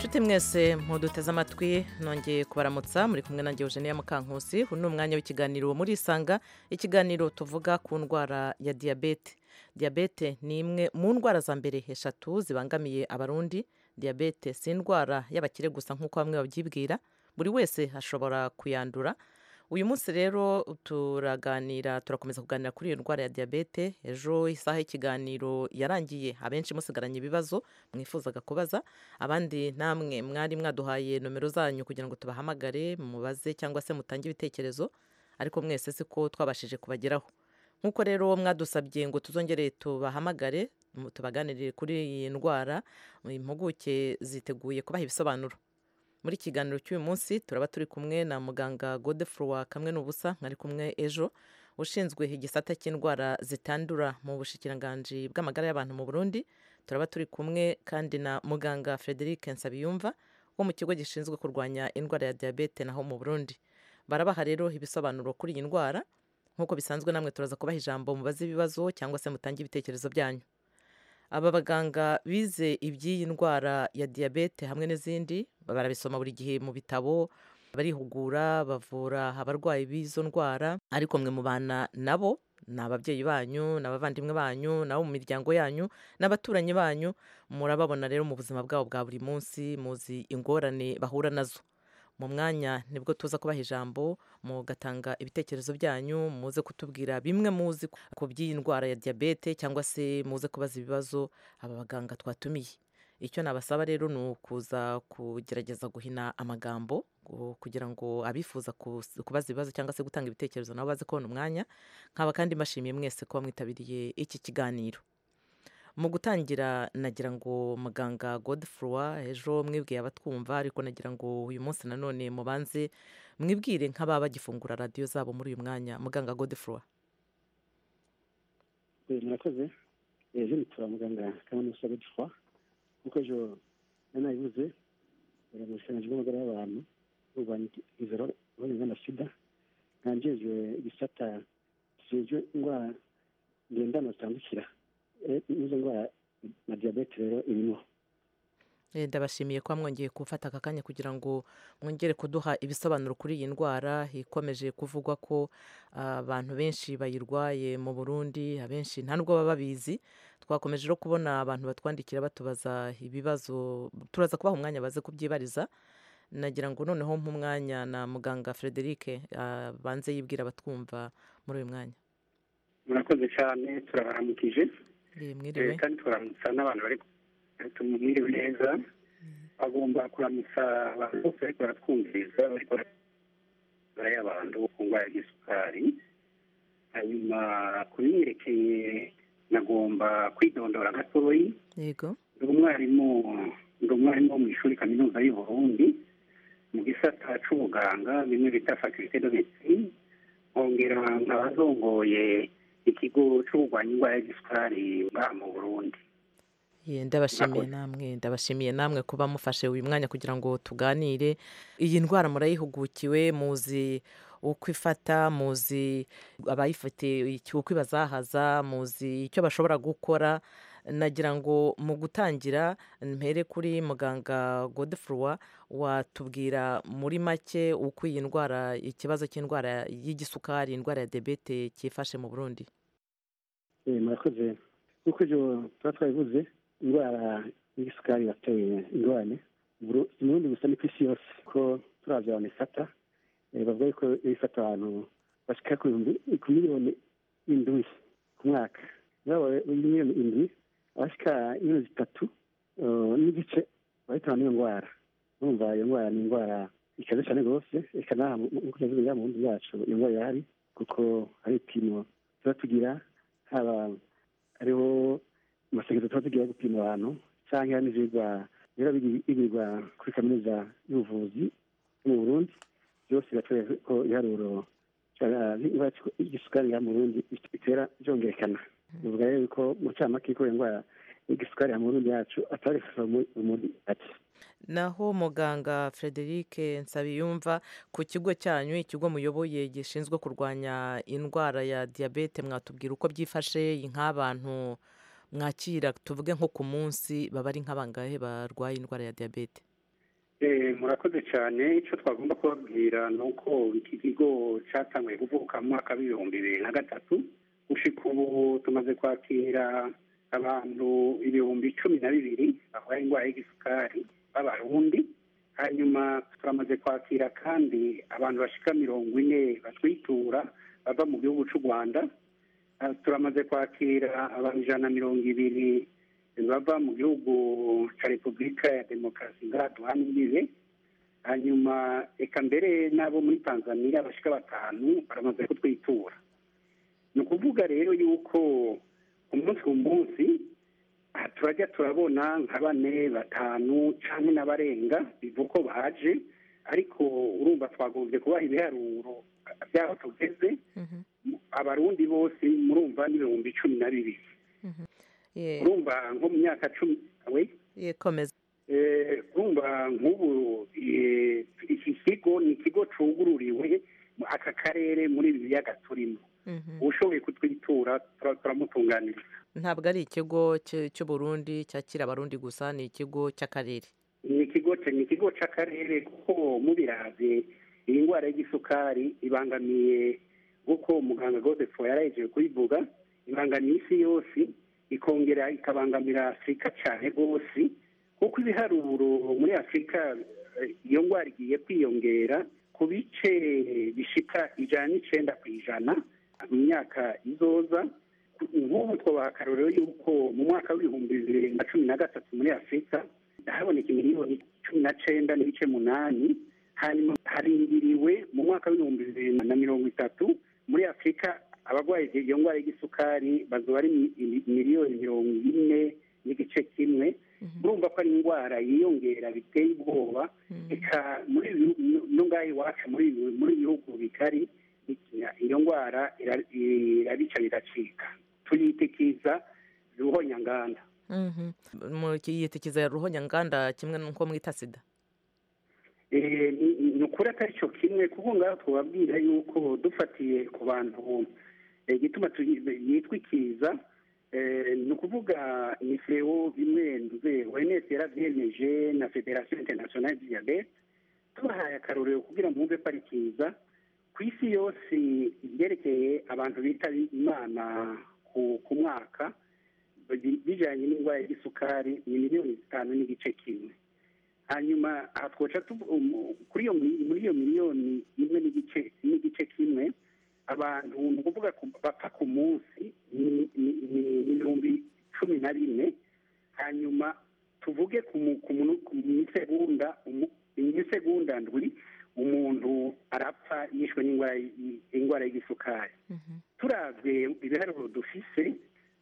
nshuti mwese muduteze amatwi nongeye kubaramutsa muri kumwe nanjye Eugenia Mukankusi uyu ni umwanya w'ikiganiro muri Isanga ikiganiro tuvuga ku ndwara ya diyabete diyabete ni imwe mu ndwara za mbere eshatu zibangamiye abarundi diyabete si indwara y'abakire gusa nk'uko bamwe babyibwira buri wese ashobora kuyandura uyu munsi rero turaganira turakomeza kuganira kuri iyo ndwara ya diyabete ejo isaha y'ikiganiro yarangiye abenshi musigaranye ibibazo mwifuzaga kubaza abandi namwe mwari mwaduhaye nomero zanyu kugira ngo tubahamagare mubaze cyangwa se mutange ibitekerezo ariko mwese siko twabashije kubageraho nk'uko rero mwadusabye ngo tuzongere tubahamagare tubaganirire kuri iyi ndwara impuguke ziteguye kubaha ibisobanuro muri kiganiro cy'uyu munsi turaba turi kumwe na muganga godefroy kamwe n'ubusa mwari kumwe ejo ushinzwe igisata cy'indwara zitandura mu bushikiranganji bw'amagara y'abantu mu burundi turaba turi kumwe kandi na muganga frederic nsabiyumva wo mu kigo gishinzwe kurwanya indwara ya diyabete naho mu burundi barabaha rero ibisobanuro kuri iyi ndwara nk'uko bisanzwe namwe turaza kubaha ijambo mubaze ibibazo cyangwa se mutange ibitekerezo byanyu aba baganga bize iby'iyi ndwara ya diyabete hamwe n'izindi barabisoma buri gihe mu bitabo barihugura bavura abarwayi b'izo ndwara ariko mwe mubana nabo ni ababyeyi banyu ni abavandimwe banyu nabo mu miryango yanyu n'abaturanyi banyu murababona rero mu buzima bwabo bwa buri munsi muzi ingorane bahura nazo mu mwanya nibwo tuza kubaha ijambo mugatanga ibitekerezo byanyu muze kutubwira bimwe muzi ku by'iyi ndwara ya diyabete cyangwa se muze kubaza ibibazo aba baganga twatumiye icyo nabasaba rero ni ukuza kugerageza guhina amagambo kugira ngo abifuza kubaza ibibazo cyangwa se gutanga ibitekerezo nabo baze kubona umwanya nkaba kandi mbashimiye mwese kuba mwitabiriye iki kiganiro mu gutangira nagira ngo muganga godefroy ejo mwibwiye abatwumva ariko nagira ngo uyu munsi nanone mubanze mwibwire nk'ababa bagifungura radiyo zabo muri uyu mwanya muganga godefroy murakoze ejo nitura muganga kaminuza godefroy nk'uko ejo nanabivuze mu bushikiranganji bw'amagara y'abantu kurwanya izero n'uburenganzira na sida nkanjejwe igisata kijejwe indwara ngendana zitandukira izo ndwara na diyabete rero irimo ndabashimiye kuba mwongeye gufata aka kanya kugira ngo mwongere kuduha ibisobanuro kuri iyi ndwara ikomeje kuvugwa ko abantu benshi bayirwaye mu burundi abenshi nta nubwo baba babizi twakomeje no kubona abantu batwandikira batubaza ibibazo turaza kubaha umwanya baze kubyibariza nagira ngo noneho nk'umwanya na muganga frederic banze yibwira abatwumva muri uyu mwanya murakoze cyane turabaramukije mwiriwe kandi turamutsa n'abantu bari tumwiriwe neza bagomba kuramutsa abantu bose ariko baratwumviriza ariko y'abantu ku ndwara y'isukari hanyuma kubyerekeye nagomba kwidondora gatoyi yego ndi umwarimu ndi umwarimu wo mu ishuri kaminuza y'u Burundi mu gisata c'ubuganga bimwe bita faculté de médecine nkongera nkaba zongoye ikigo c'ukurwanya indwara y'igisukari ngaha mu burundi ndabashimiye namwe ndabashimiye namwe kuba mufashe uyu mwanya kugira ngo tuganire iyi ndwara murayihugukiwe muzi uko ifata muzi abayifite uko ibazahaza muzi icyo bashobora gukora nagira ngo mu gutangira mpere kuri muganga godefroy watubwira muri make uko iyi ndwara ikibazo cy'indwara y'igisukari indwara ya debete cyifashe mu burundi murakoze nk'uko ibyo tuba twabivuze indwara y'igisukari yateye ingorane mu burundi gusa ni ku isi yose ko turazi abantu ifata bavuga ko ifata abantu bashyika ku miliyoni indwi ku mwaka miliyoni indwi abashyika miliyoni zitatu n'igice bahitana n'iyo ndwara urumva iyo ndwara ni indwara ikaze cyane rwose reka n'aha nk'uko tubivuga mu bundi bwacu iyo ndwara irahari kuko hari ibipimo tuba tugira haba hariho amasegezo tuba tugira gupima abantu cyangwa n'ibyigwa biba bigirwa kuri kaminuza y'ubuvuzi yo mu burundi byose biratwereka ko ibiharuro igisukari mu burundi bitera byongerekana bivuga rero ko mu camake ko iyo ndwara igisukari mu burundi yacu atari muri ati naho muganga frederic nsabiyumva ku kigo cyanyu ikigo muyoboye gishinzwe kurwanya indwara ya diyabete mwatubwira uko byifashe nk'abantu mwakira tuvuge nko ku munsi baba ari nk'abangahe barwaye indwara ya diyabete Eh, murakoze cyane icyo twagomba kubabwira ni uko iki kigo cyatanguye kuvuka mu mwaka w'ibihumbi bibiri na gatatu gushika ubu tumaze kwakira abantu ibihumbi cumi na bibiri barwaye indwara y'igisukari b'abarundi hanyuma turamaze kwakira kandi abantu bashika mirongo ine batwitura bava mu gihugu cy'u rwanda Ah, turamaze kwakira abantu ijana na mirongo ibiri bava mu gihugu cya repubulika ya demokarasi ngaha duhana imbibe hanyuma eka mbere n'abo muri tanzania bashika batanu baramaze kutwitura ni ukuvuga rero yuko umunsi ku munsi aha turajya turabona nka bane batanu cyangwa n'abarenga bivuga ko baje ariko urumva twagombye kubaha ibiharuro by'aho tugeze abarundi bose murumva n'ibihumbi cumi na bibiri urumva nko mu myaka cumi we yekomeza Eh, urumva nk'ubu eh, iki kigo ni ikigo cugururiwe mu aka karere muri ibi biyaga turimo ushoboye kutwitura tura- turamutunganiriza ntabwo ari ikigo cy- cy'uburundi cyakira abarundi gusa ni ikigo cy'akarere ni ikigo ni ikigo c'akarere kuko mubiravye iyi ndwara y'igisukari ibangamiye kuko muganga godefo yarahejeje kuyivuga ibangamiye isi yose ikongera ikabangamira afurika cyane rwose kuko ibiharuro muri afurika eh, iyo ndwara igiye kwiyongera ku bice bishika ijana n'icenda ku ijana mu myaka izoza nk'ubu twabaha akarorero yuko mu mwaka w'ibihumbi bibiri na cumi na gatatu muri afurika haboneka miliyoni cumi na cenda n'ibice munani hanyuma harindiriwe mu mwaka w'ibihumbi bibiri na mirongo itatu muri afurika abarwaye iyo ndwara y'igisukari bazoba ari mi- mi- miliyoni mirongo ine n'igice kimwe urumva ko ari indwara yiyongera biteye ubwoba eka muri ibi bihugu- no ngaha iwacu muri ibi- muri ibi bihugu bigari iyo ndwara ira- irabica biracika tuyitikiza ruhonyanganda Mhm. mu yitikiza ya ruhonyanganda kimwe n'uko mwita sida Eh, ni- ni ukuri atari cyo kimwe kuko ngaho twababwira yuko dufatiye ku bantu eh, igituma tuyi- yitwa ikiza eh, ni ukuvuga ni feo bimwe nduze OMS yaravyemeje na Federation Internationale du Diabete tubahaye akarorero kugira ngo mwumve ko ari kiza ku isi yose ibyerekeye abantu bitaba imana ku, ku mwaka bi- bijanye n'indwara y'igisukari ni miliyoni zitanu n'igice kimwe hanyuma aha twoca tuvu- um, kuri iyo mi- muri iyo miliyoni imwe n'igice n'igice kimwe abantu ni ukuvuga ku- bapfa ku munsi ni ni- ni- ni ibihumbi cumi na bine hanyuma tuvuge ku mu- ku munu- ku misegonda umu- imisegonda ndwi umuntu arapfa yishwe n'indwara y- indwara y'igisukari turavye ibiharuro dufise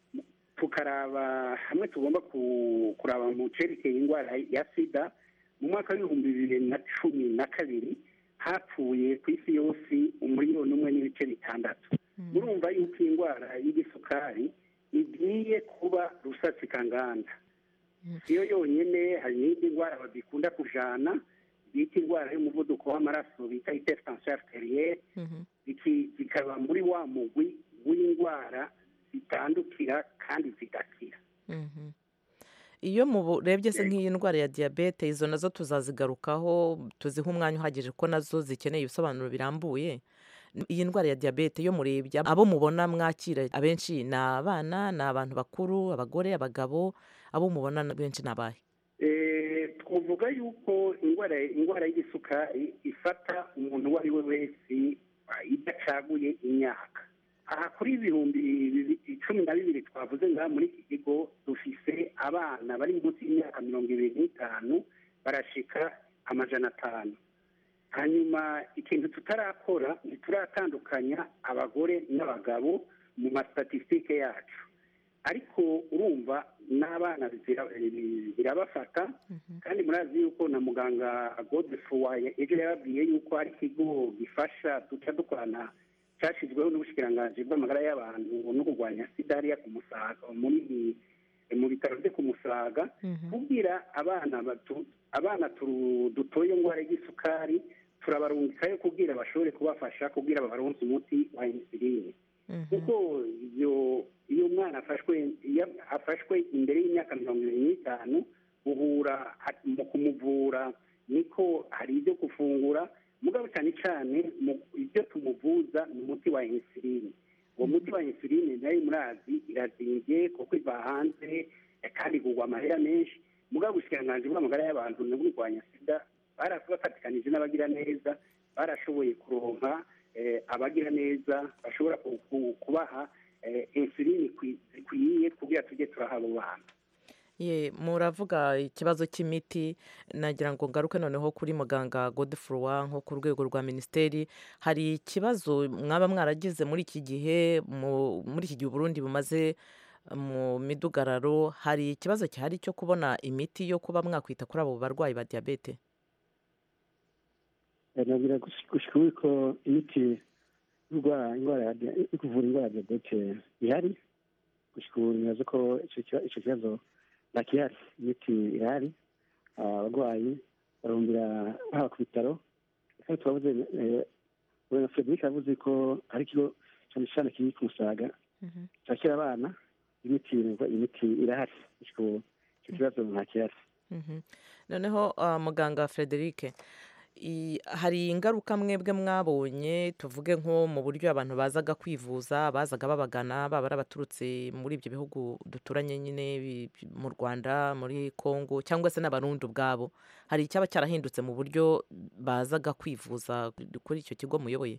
tukaraba hamwe tugomba ku- kuraba mu cerekeye indwara ya sida mu mwaka w'ibihumbi bibiri na cumi na kabiri hapfuye ku isi yose umuriyoni umwe n'ibice bitandatu murumva yuko iyi ndwara y'igisukari igiye kuba rusatsikanganda siyo yonyene hari n'indi ndwara badikunda kujana bita indwara y'umuvuduko w'amaraso bita hypertension arterielle iki zikaba muri wa mugwi w'indwara zitandukira kandi zigakira Mhm. iyo murebye se nk'iyi ndwara ya diyabete izo nazo tuzazigarukaho tuziha umwanya uhagije ko nazo zikeneye ibisobanuro birambuye iyi ndwara ya diyabete iyo murebye abo mubona mwakira abenshi ni abana ni abantu bakuru abagore abagabo abo mubona benshi ni abahe Eh, twavuga yuko indwara indwara y'igisukari ifata umuntu uwo ari we wese ah, idacaguye imyaka aha kuri ibihumbi bibi- cumi na bibiri twavuze ngaha muri iki kigo dufise abana bari munsi y'imyaka mirongo ibiri n'itanu barashika amajana atanu hanyuma ikintu tutarakora ntituratandukanya abagore n'abagabo mu mastatisitike yacu ariko urumva n'abana zira- birabafata kandi murazi yuko na muganga godefroy ejo yababwiye yuko hari ikigo gifasha duca dukorana cyashyizweho n'ubushikiranganji bw'amagara y'abantu no kurwanya sida hariya ku musaga muri mu bitaro byo ku musaga kubwira abana batu abana turu- dutoye indwara y'igisukari turabarungikayo kubwira bashobore kubafasha kubwira babaronse umuti wa insuline kuko iyo iyo umwana afashwe iyo afashwe imbere y'imyaka mirongo ibiri n'itanu uhura mu kumuvura niko hari ibyo gufungura mugabo cyane cyane mu- ibyo tumuvuza ni umuti wa insuline uwo muti wa insuline nayo murazi irazimbye kuko iva hanze eh, kandi igurwa amahera menshi mugabo ubushikiranganji bw'amagara y'abantu no kurwanya sida barabafatikanije n'abagira neza barashoboye kuronka eh, abagira neza bashobora ku- ku- kubaha eh, insuline ikwi- zikwiye kugira tujye turaha abo bantu ye muravuga ikibazo cy'imiti nagira ngo ngaruke noneho kuri muganga godefroy nko ku rwego rwa minisiteri hari ikibazo mwaba mwaragize muri iki gihe mu- muri iki gihe uburundi bumaze mu midugararo hari ikibazo gihari cyo kubona imiti yo kuba mwakwita kuri abo barwayi ba diyabete nagira gushika ubu ko imiti y'urwara indwara ya dia- yo kuvura indwara ya diyabete ihari gushika ubu nibaza ko ico kiba- ico kibazo ntakihari imiti irahari Ah, abarwayi barumbira haba ku bitaro kandi twavuze eh, na frederic yavuze ko hari ikigo cyane cyane kiri ku musaga cyakira abana imiti imiti irahari gushika ubu icyo kibazo ntakihari Mhm. noneho ah, muganga frederic i- hari ingaruka mwebwe mwabonye tuvuge nko mu buryo abantu bazaga kwivuza bazaga babagana baba ari abaturutse muri ibyo bihugu duturanye nyine bi- bi- mu rwanda muri congo cyangwa se n'abarundi ubwabo hari icyaba cyarahindutse mu buryo bazaga kwivuza kuri icyo kigo muyoboye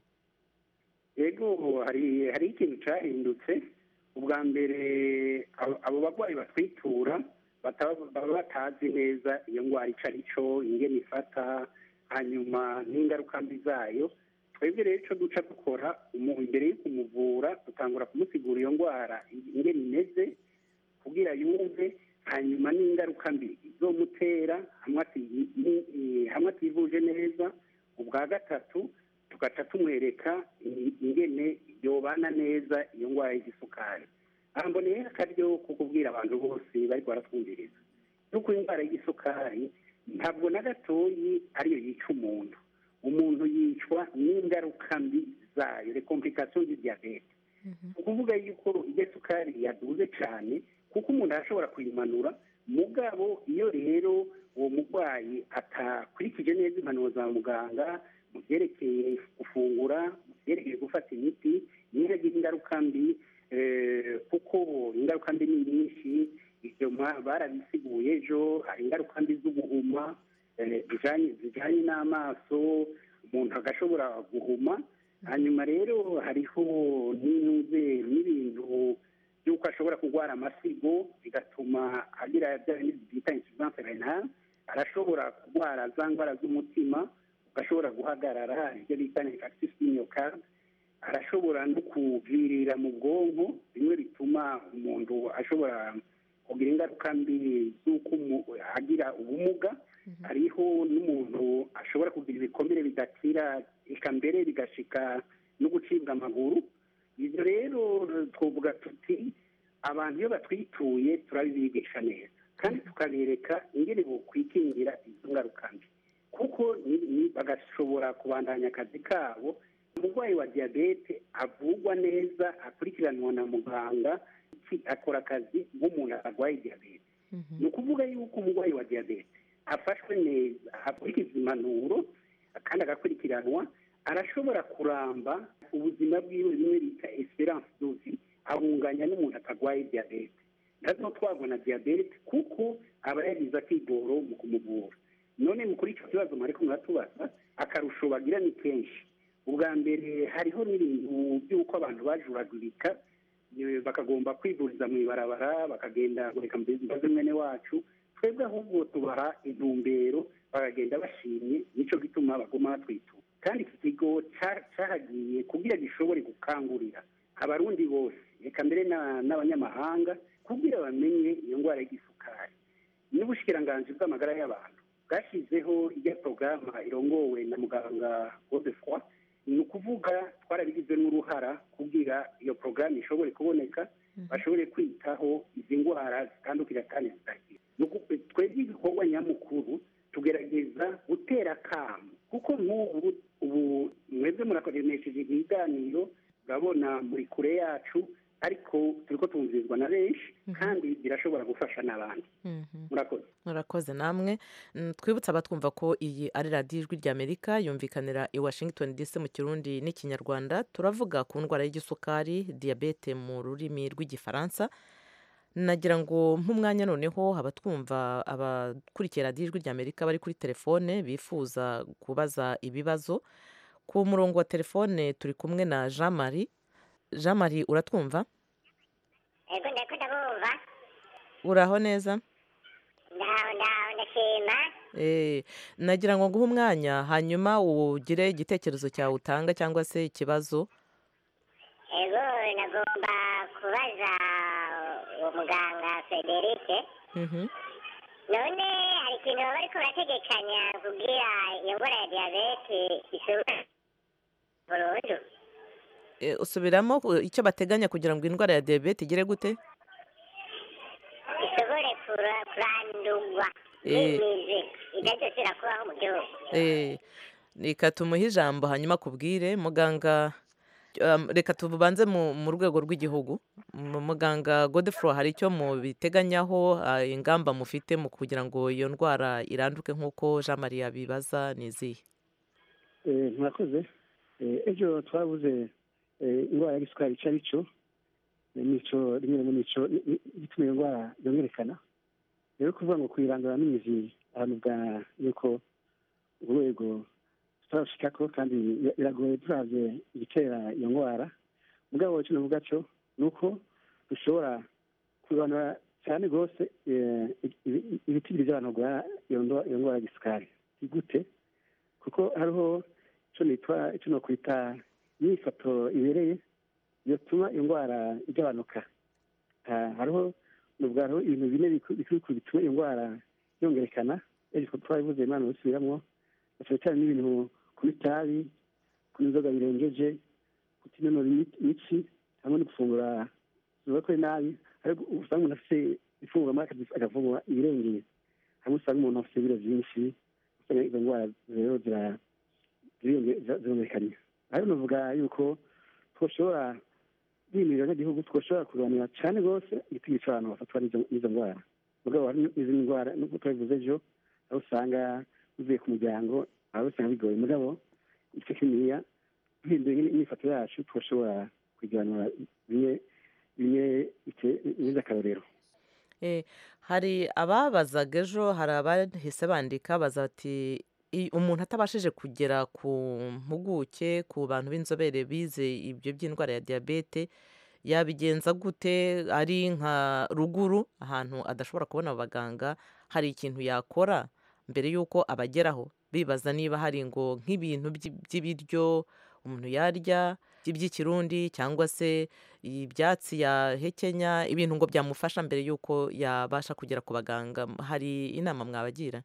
yego hari hari ikintu cyahindutse ubwa mbere abo abo barwayi batwitura bataba- baba batazi neza iyo ndwara icyo ari cyo ingene ifata hanyuma n'ingaruka mbi zayo twebwe rero icyo duca dukora umu- imbere yo kumuvura dutangura kumusigura iyo ndwara ingene imeze kugira yumve hanyuma n'ingaruka mbi izomutera hamwe ati- ni- ni- hamwe ativuje neza ubwa gatatu tugaca tumwereka i- ingene yobana neza iyo ndwara y'igisukari aha mboneye akaryo ko kubwira abantu bose bariko baratwumviriza yuko indwara y'igisukari ntabwo na gatoyi ariyo yica umuntu umuntu yicwa n'ingaruka mbi zayo le complication du diabete ni ukuvuga yuko iyo sukari yaduze cyane kuko umuntu arashobora kuyimanura mugabo iyo rero uwo murwayi atakurikije neza impanuro za muganga mu byerekeye gufungura mu byerekeye gufata imiti niyo agira ingaruka mbi eh, kuko ingaruka mbi ni nyinshi ibyo mwa- barabisiguye ejo hari ingaruka mbi z'ubuhuma eh, zijanye zijanye n'amaso umuntu agashobora guhuma hanyuma rero hariho n'inuze n'ibintu by'uko ashobora kurwara amasigo bigatuma agira bya bindi bita insuffisance renale arashobora kurwara za ndwara z'umutima ugashobora guhagarara ibyo bita infarctus du myocarde arashobora no kuvirira mu bwonko bimwe bituma umuntu ashobora kugira ingaruka mbi z'uko umu- agira ubumuga hariho n'umuntu ashobora kugira ibikomere bidakira eka mbere bigashika no gucibwa amaguru ibyo rero twavuga tuti abantu iyo batwituye turabibigisha neza kandi tukabereka ingene bokwikingira izo ngaruka mbi kuko ni- ni- bagashobora kubandanya akazi kabo umurwayi wa diyabete avurwa neza akurikiranwa na muganga ki- akora akazi nk'umuntu arwaye diyabete ni ukuvuga yuko umurwayi wa diyabete afashwe neza akurikiza impanuro kandi agakurikiranwa arashobora kuramba ubuzima bwiwe bimwe bita esperance dovi abunganya n'umuntu atarwaye diyabete nazo twabona diyabete kuko aba yagize akigoro mu kumuvura none mu kuri icyo kibazo mwariko muratubaza akarusho bagira ni kenshi ubwa mbere hariho n'ibintu by'uko abantu bajuragurika eh, bakagomba kwivuriza mu ibarabara bakagenda reka mbaze mwene wacu twebwe ahubwo tubaha intumbero bakagenda bashimye nicyo gituma baguma batwitura kandi iki kigo ca- cahagiye kugira gishobore gukangurira abarundi bose reka mbere na- n'abanyamahanga kugira bamenye iyo ndwara y'igisukari n'ubushikiranganji bw'amagara y'abantu bwashyizeho ijya porogaramu irongowe na muganga godefroy ni ukuvuga twarabigize n'uruhara kugira iyo porogaramu ishobore kuboneka bashobore kwitaho izi ndwara zitandukira kandi zidakira Ni uku- twebwe igikorwa nyamukuru tugerageza gutera akamu kuko nk'ubu ubu mwebwe murakoresheje ibiganiro urabona muri kure yacu ariko turiko tumvirizwa na benshi kandi birashobora gufasha n'abandi murakoze murakoze namwe Mm, twibutse abatwumva ko iyi ari radiyo ijwi ry'amerika yumvikanira i washington dc mu kirundi n'ikinyarwanda turavuga ku ndwara y'igisukari diyabete mu rurimi rw'igifaransa nagira ngo nk'umwanya noneho abatwumva abakurikiye radiyo ijwi ry'amerika bari kuri telefone bifuza kubaza ibibazo ku murongo wa telefone turi kumwe na jean marie jean marie uratwumva ego ndako ndabumva uraho neza ndaho ndaho ndashima Eh, nagira ngo nguhe umwanya hanyuma ugire igitekerezo cyawe utanga cyangwa se ikibazo ego nagomba kubaza uwo muganga federike Mhm. none hari ikintu baba bariko barategekanya kugira iyo ngwara ya diyabete ishobora burundu Eh, usubiramo uh, icyo bateganya kugira ngo indwara ya diyabete igere gute ishobore kura- kurandurwa Eh. n'imizi idadosera kubaho mu gihugu Eh, reka tumuhe ijambo hanyuma akubwire muganga um, reka tubanze mu, mu rwego rw'igihugu Mu- muganga godefro hari icyo mubiteganyaho uh, ingamba mufite mu kugira ngo iyo ndwara iranduke nk'uko jean marie abibaza ni izihe Eh, murakoze Eh, ejo twabuze eh, indwara y'igisukari ico arico Eh, nico rimwe rimwe nico ni- ni- gituma iyo ndwara yongerekana rero kuvuga ngo kuyirandura n'imizi ahantu bwa yuko urwego tutarashikako kandi bira- biragoye turavye igitera iyo ndwara mugabo ico novuga co ni uko dushobora kubanura cyane rwose eh, ibi- ibitigiri by'abantu barwara iyo ndwa- iyo ndwara y'igisukari ni gute kuko hariho icyo nitwa icyo nokwita imyifato ibereye yatuma iyo ndwara igabanuka Ah, hariho nubwo hariho ibintu bine biku- bikuru bikuru bituma iyo ndwara yongerekana ejo twabivuze imana bisubiramwo cyane cyane n'ibintu kunywa itabi kunywa inzoga birengeje kutinonora imi- imitsi hamwe no gufungura zubakwe nabi ariko usanga umuntu afite ifunguro maze agafungura ibirengeye hamwe usanga umuntu afite ibiro byinshi usanga izo ndwara rero zira- ziriyonge- zira- zirumvikanye ariko navuga yuko twoshobora bimirira n'igihugu twoshobora kurwanira cyane rwose igitego cy'abantu bafatwa n'izo- n'izo ndwara mugabo hari n'izindi ndwara nubwo twabivuze ejo aho usanga bivuye ku muryango aho usanga bigoye mugabo igice kininiya duhinduye imyifato yacu twoshobora kugiranura bimwe bimwe bite- bigize akarorero Eh, hari ababazaga ejo hari abahise bandika baza bati "I- umuntu atabashije kugera ku mpuguke ku bantu b'inzobere bize ibyo by'indwara ya diyabete yabigenza gute ari nka ruguru ahantu adashobora kubona abaganga hari ikintu yakora mbere y'uko abageraho bibaza niba hari ngo nk'ibintu by'i- by'ibiryo umuntu yarya by'ikirundi cyangwa se ibyatsi yahekenya ibintu ngo byamufasha mbere y'uko yabasha kugera ku baganga hari inama mwabagira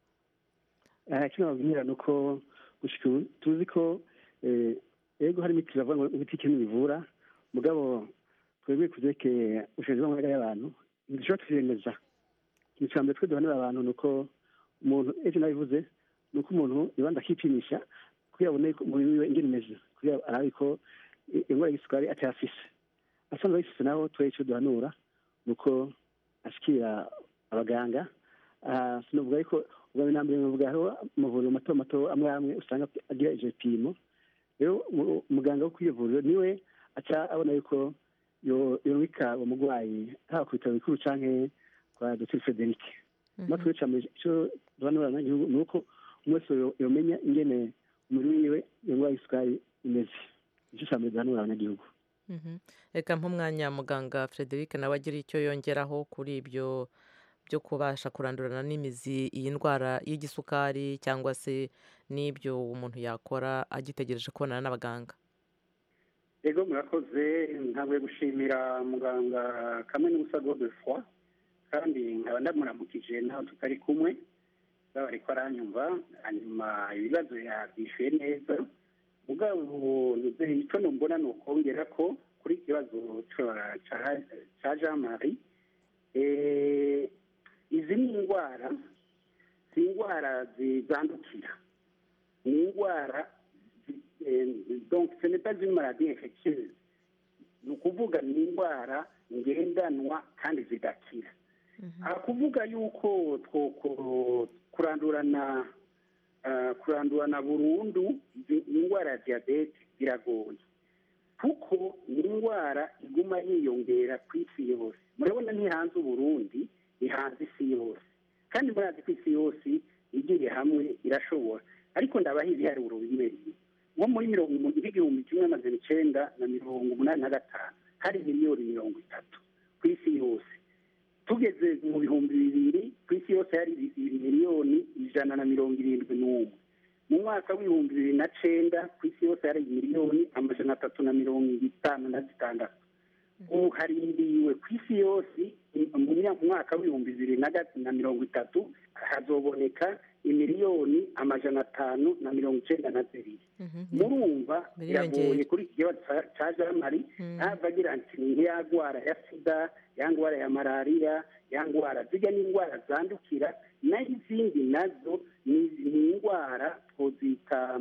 aha icyo nababwira ni uko gushika ubu tuzi ko eh, ego hari imiti bavuga ngo imiti ikintu bivura mugabo twebwe ku byerekeye ubushobozi bw'amagara y'abantu ntidushobora twiyemeza ikintu cya mbere twe duhanira abantu ni uko umuntu ejo nabivuze ni uko umuntu ibanza akipimisha kugira abone ko umubiri wiwe ingene umeze kugira arabe ko i- indwara y'isukari atayafise asanzwe ayifise naho twe icyo duhanura ni uko ashikira abaganga Ah, sinavuga yuko ubwa mbere na mbere navuga hariho amavuriro mato mato amwe amwe usanga agira ivyo bipimo rero mu- umuganga wo kw'iyo vuriro niwe aca abona yuko yo- yorungika uwo mugwayi haba ku bitaro bikuru canke kwa dr frederic natwe cambe ico duhanura abanyagihugu ni uko umwe wese yo- yomenya ingene umubiri wiwe iyo ndwara y'isukari imeze ico ca mbere duhanura abanyagihugu Mhm. reka nk'umwanya muganga frederic nawe agira icyo yongeraho kuri ibyo byo kubasha kurandurana n'imizi iyi ndwara y'igisukari cyangwa se n'ibyo umuntu yakora agitegereje kubonana n'abaganga ego murakoze ntabwo gushimira muganga kamwe n'ubusa godefroy kandi nkaba ndamuramukije naho tutari kumwe baba ariko aranyumva hanyuma ibibazo yabyishuye neza mugabo nizeye icyo numbona ni ukongera ko kuri iki kibazo ca- ca- ca jean marie eh, izi ni indwara si indwara zandukira ni indwara zi- eh, donc ce n'est pas une maladie infectieuse ni ukuvuga ni indwara ngendanwa kandi zidakira aha kuvuga yuko two kurandurana ah, kurandurana burundu izi- indwara ya diyabete biragoye kuko ni indwara iguma yiyongera ku isi yose murabona ntihanze uburundi ihanze isi yose kandi murazi ko isi yose igiye hamwe irashobora ariko ndabaha ibiharuro bimwe bimwe nko muri mirongo umunani n'igihumbi kimwe amajana icenda na mirongo umunani na gatanu hari miliyoni mirongo itatu ku isi yose tugeze mu bihumbi bibiri ku isi yose hari miliyoni ijana na mirongo irindwi n'umwe mu mwaka w'ibihumbi bibiri na cenda ku isi yose hari miliyoni amajana atatu na mirongo itanu na zitandatu ubu harindiriwe ku isi yose mu myaka- mu mwaka w'ibihumbi bibiri na ga- na mirongo itatu hazoboneka imiliyoni amajana atanu na mirongo icenda na zibiri murumva Biriyongera. biragoye kuri iki kibazo ca- ca jamari ntava agira ati ni nk'iya ndwara ya sida ya ndwara ya malariya ya ndwara zijya n'indwara zandukira naho izindi nazo ni ni indwara twozita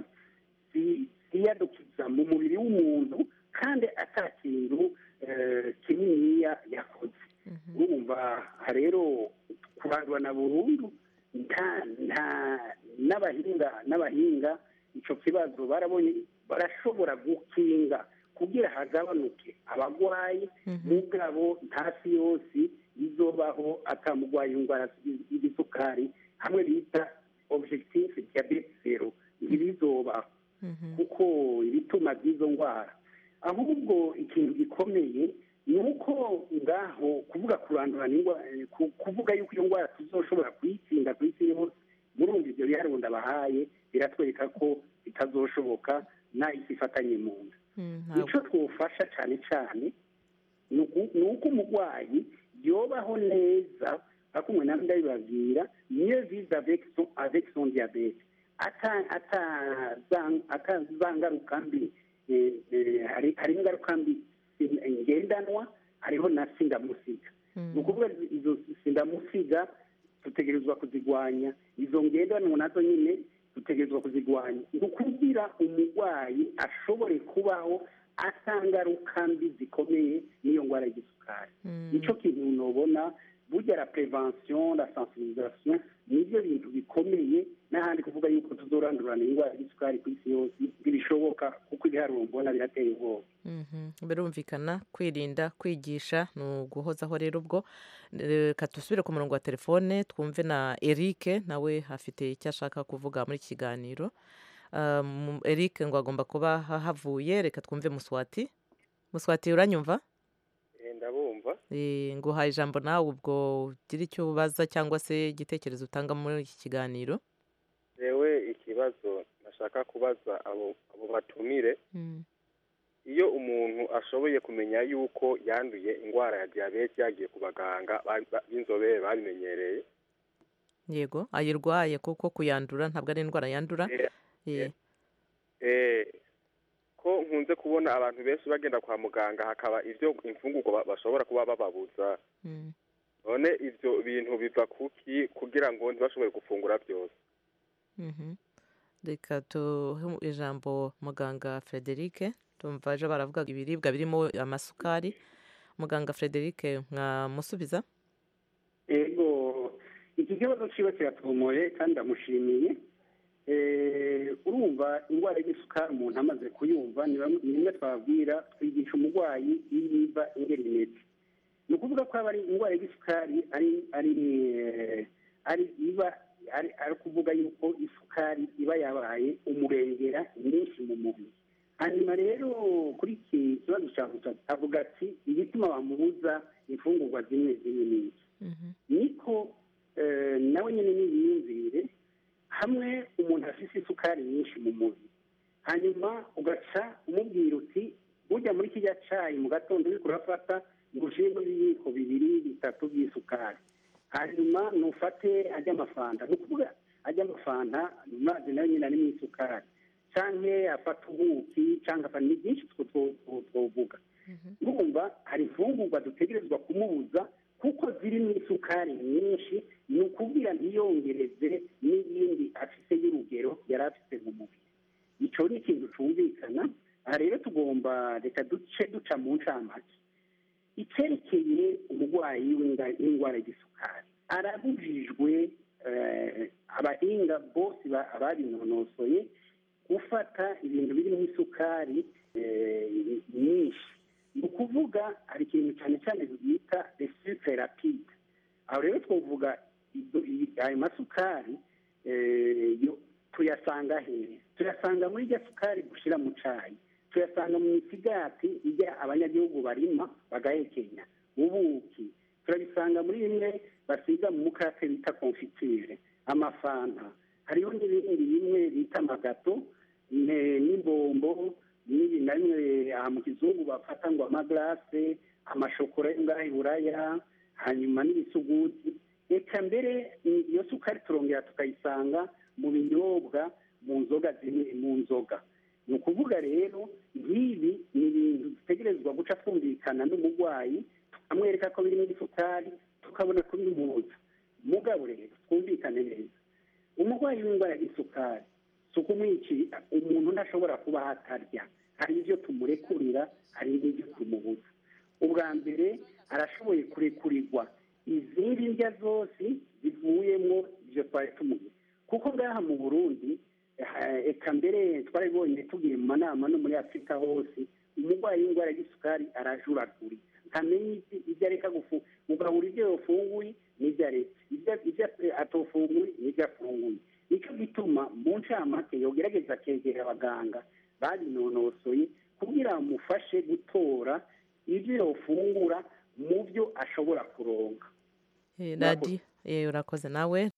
zi- ziyadukiza mu mubiri w'umuntu kandi ata kintu eh, kininiya yakoze urumva aha rero kurandura na burundu nta nta n'abahinga n'abahinga icyo kibazo barabonye barashobora gukinga kugira hagabanuke abagwayi mugabo ntasi yose izobaho atamugwaye indwara y'igisukari hamwe bita objectif diabete zero ntibizobaho kuko ibituma by'izo ndwara ahubwo ikintu gikomeye ni uko ngaho kuvuga kurandurana indwara ku- kuvuga yuko iyo ndwara tuzoshobora kuyitsinda ku isi yose murumva ibyo biharuro ndabahaye biratwereka ko bitazoshoboka n'isi ifatanye mu nda icyo twufasha cyane cyane ni uku- ni uko umurwayi yobaho neza ariko umuntu nawe ndabibabwira niyo vize avec son avec son diabete ata ata za- ata za ngaruka mbi eh, eh, hari hari ingaruka mbi eh, ngendanwa hariho na sindamusiga ni ukuvuga izo sindamusiga dutegerezwa kuzigwanya izo ngendanwa nazo nyine dutegerezwa kuzigwanya ni ukugira umurwayi ashobore kubaho atangaruka mbi zikomeye n'iyo ndwara y'igisukari nicyo kintu nubona burya la prevention la sensibilisation nibyo bintu bikomeye n'ahandi kuvuga yuko tuzorandurana indwara y'isukari ku isi yose ntibishoboka kuko ibiharuro mbona birateye ubwoba Mhm. birumvikana kwirinda kwigisha ni uguhozaho rero ubwo reka dusubire ku murongo wa telefone twumve na eric nawe afite icyo ashaka kuvuga muri iki kiganiro Um, eric ngo agomba kuba havuye reka twumve muswati muswati uranyumva ndabumva Eh, nguhaye ijambo nawe ubwo ugira icyo ubaza cyangwa se igitekerezo utanga muri iki kiganiro rewe ikibazo nashaka kubaza abo abo batumire iyo umuntu ashoboye kumenya yuko yanduye indwara ya diyabete yagiye ku baganga ba- ba- b'inzobere babimenyereye yego ayirwaye kuko kuyandura ntabwo ari indwara yandura Eh, eh, ko nkunze kubona abantu benshi bagenda kwa muganga hakaba ibyo imfungurwa ba- bashobora kuba bababuza mm. none ibyo bintu biva kuki kugira ngo ntibashobore gufungura byose Mhm. reka tuhe ijambo muganga frederic tumva ejo baravuga ibiribwa birimo amasukari muganga frederic mwamusubiza ego iki kibazo kiba kiratomoye kandi ndamushimiye Eh, urumva indwara y'igisukari umuntu amaze kuyumva ni bamwe- ni rimwe twababwira twigisha umurwayi iyo iva ingeri imeze ni ukuvuga ko aba ari indwara y'igisukari ari ari eh, ari iba ari ari kuvuga yuko isukari iba yabaye umurengera nyinshi mu mubiri hanyuma rero kuri iki kibazo cya gutatu avuga ati igituma bamubuza imfungurwa zimwe zimwe n'iki niko eh, nawe nyine n'ibiyumvire hamwe umuntu afite isukari nyinshi mu mubiri hanyuma ugaca umubwira uti ujya muri kijya cyayi mu gatondo uri kurafata ngo ushyiremo ibiyiko bibiri bitatu by'isukari hanyuma nufate ajya amafanta ni ukuvuga ajya amafanta amazi nayo nyine arimo isukari cyangwa afata ubuki cyangwa afata ni byinshi twovuga urumva hari imfungurwa dutegerezwa kumubuza kuko zirimo isukari nyinshi ni ukubwira ntiyongereze n'iyindi afite y'urugero yari afite mu mubiri icyo ni ikintu cyumvikana aha rero tugomba reka duce duca mu ncamake icyerekeye umurwayi w'inga- w'indwara y'isukari arabujijwe eh, abahinga bose ba- babinonosoye gufata ibintu birimo isukari eh, nyinshi ni ukuvuga hari ikintu cyane cyane bita resupe rapide aho rero twavuga izo- i- ayo masukari eh, yo tuyasanga hehe tuyasanga muri rya sukari gushyira mu cyayi tuyasanga mu misigati ijya abanyagihugu barima bagahekenya ubuki turabisanga muri bimwe basiga mu mukate bita konfitire amafanta hariho n'ibindi bimwe bita amagato ne- n'imbombo n'ibi na bimwe aha mu kizungu bafata ngo amagarase amashokora yo ngaha i buraya hanyuma n'ibisuguti reka mbere iyo sukari turongera tukayisanga mu binyobwa mu nzoga zimwe mu nzoga ni ukuvuga rero nk'ibi ni ibintu dutegerezwa guca twumvikana n'umurwayi tukamwereka ko birimo isukari tukabona kubimuza mugabo rero twumvikane neza umurwayi w'indwara y'isukari si ukumwicira umuntu ntashobora kuba atarya hari ibyo tumurekurira hari n'ibyo tumubuza ubwa mbere arashoboye kurekurirwa izindi ndya zose zivuyemo ibyo twari tumubuze kuko ngaha mu burundi eh, eka mbere twarabibonye tugiye mu manama no muri afurika hose umurwayi w'indwara y'isukari arajuraguri ntamenya ibyo- ibyo areka gufu ugahura ibyo yafunguye n'ibyo aretse ibyo- ibyo atofunguye n'ibyo afunguye nicyo gituma mu ncamake yogerageza akegera abaganga babinonosoye kugira bamufashe gutora ibyo yofungura mu byo ashobora kuronka Eh, radiyo eh, urakoze nawe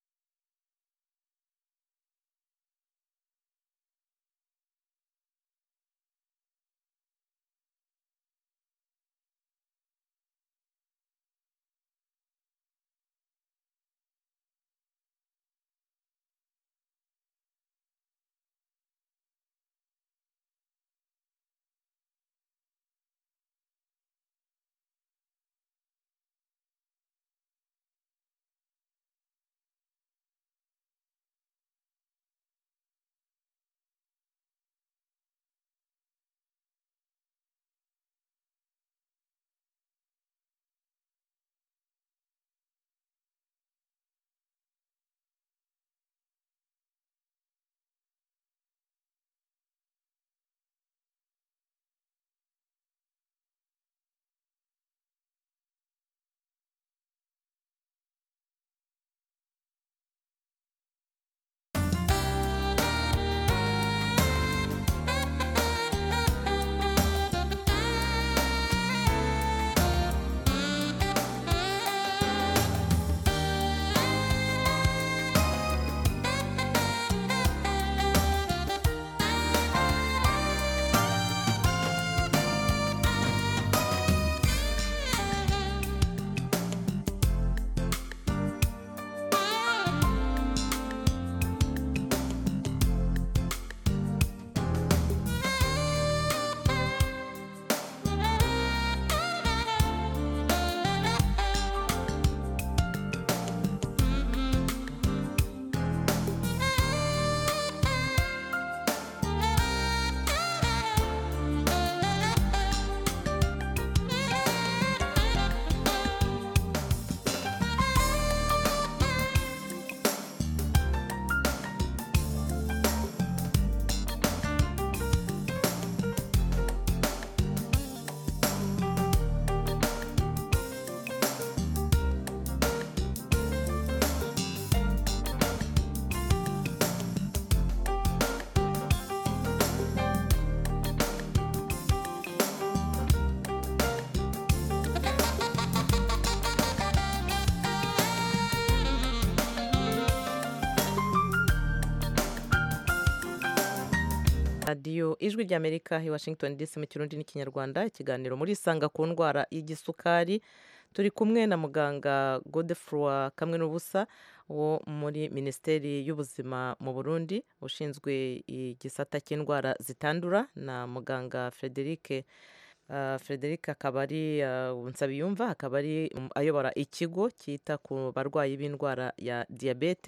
radiyo ijwi ry'amerika i washington dc mu kirundi n'ikinyarwanda ikiganiro muri isanga ku ndwara y'igisukari turi kumwe na muganga godefroy kamwe n'ubusa wo muri minisiteri y'ubuzima mu burundi ushinzwe igisata cy'indwara zitandura na muganga frederic Uh, frederic akaba ari uh, nsabiyumva akaba ari um, ayobora ikigo cyita ku barwayi b'indwara ya diyabete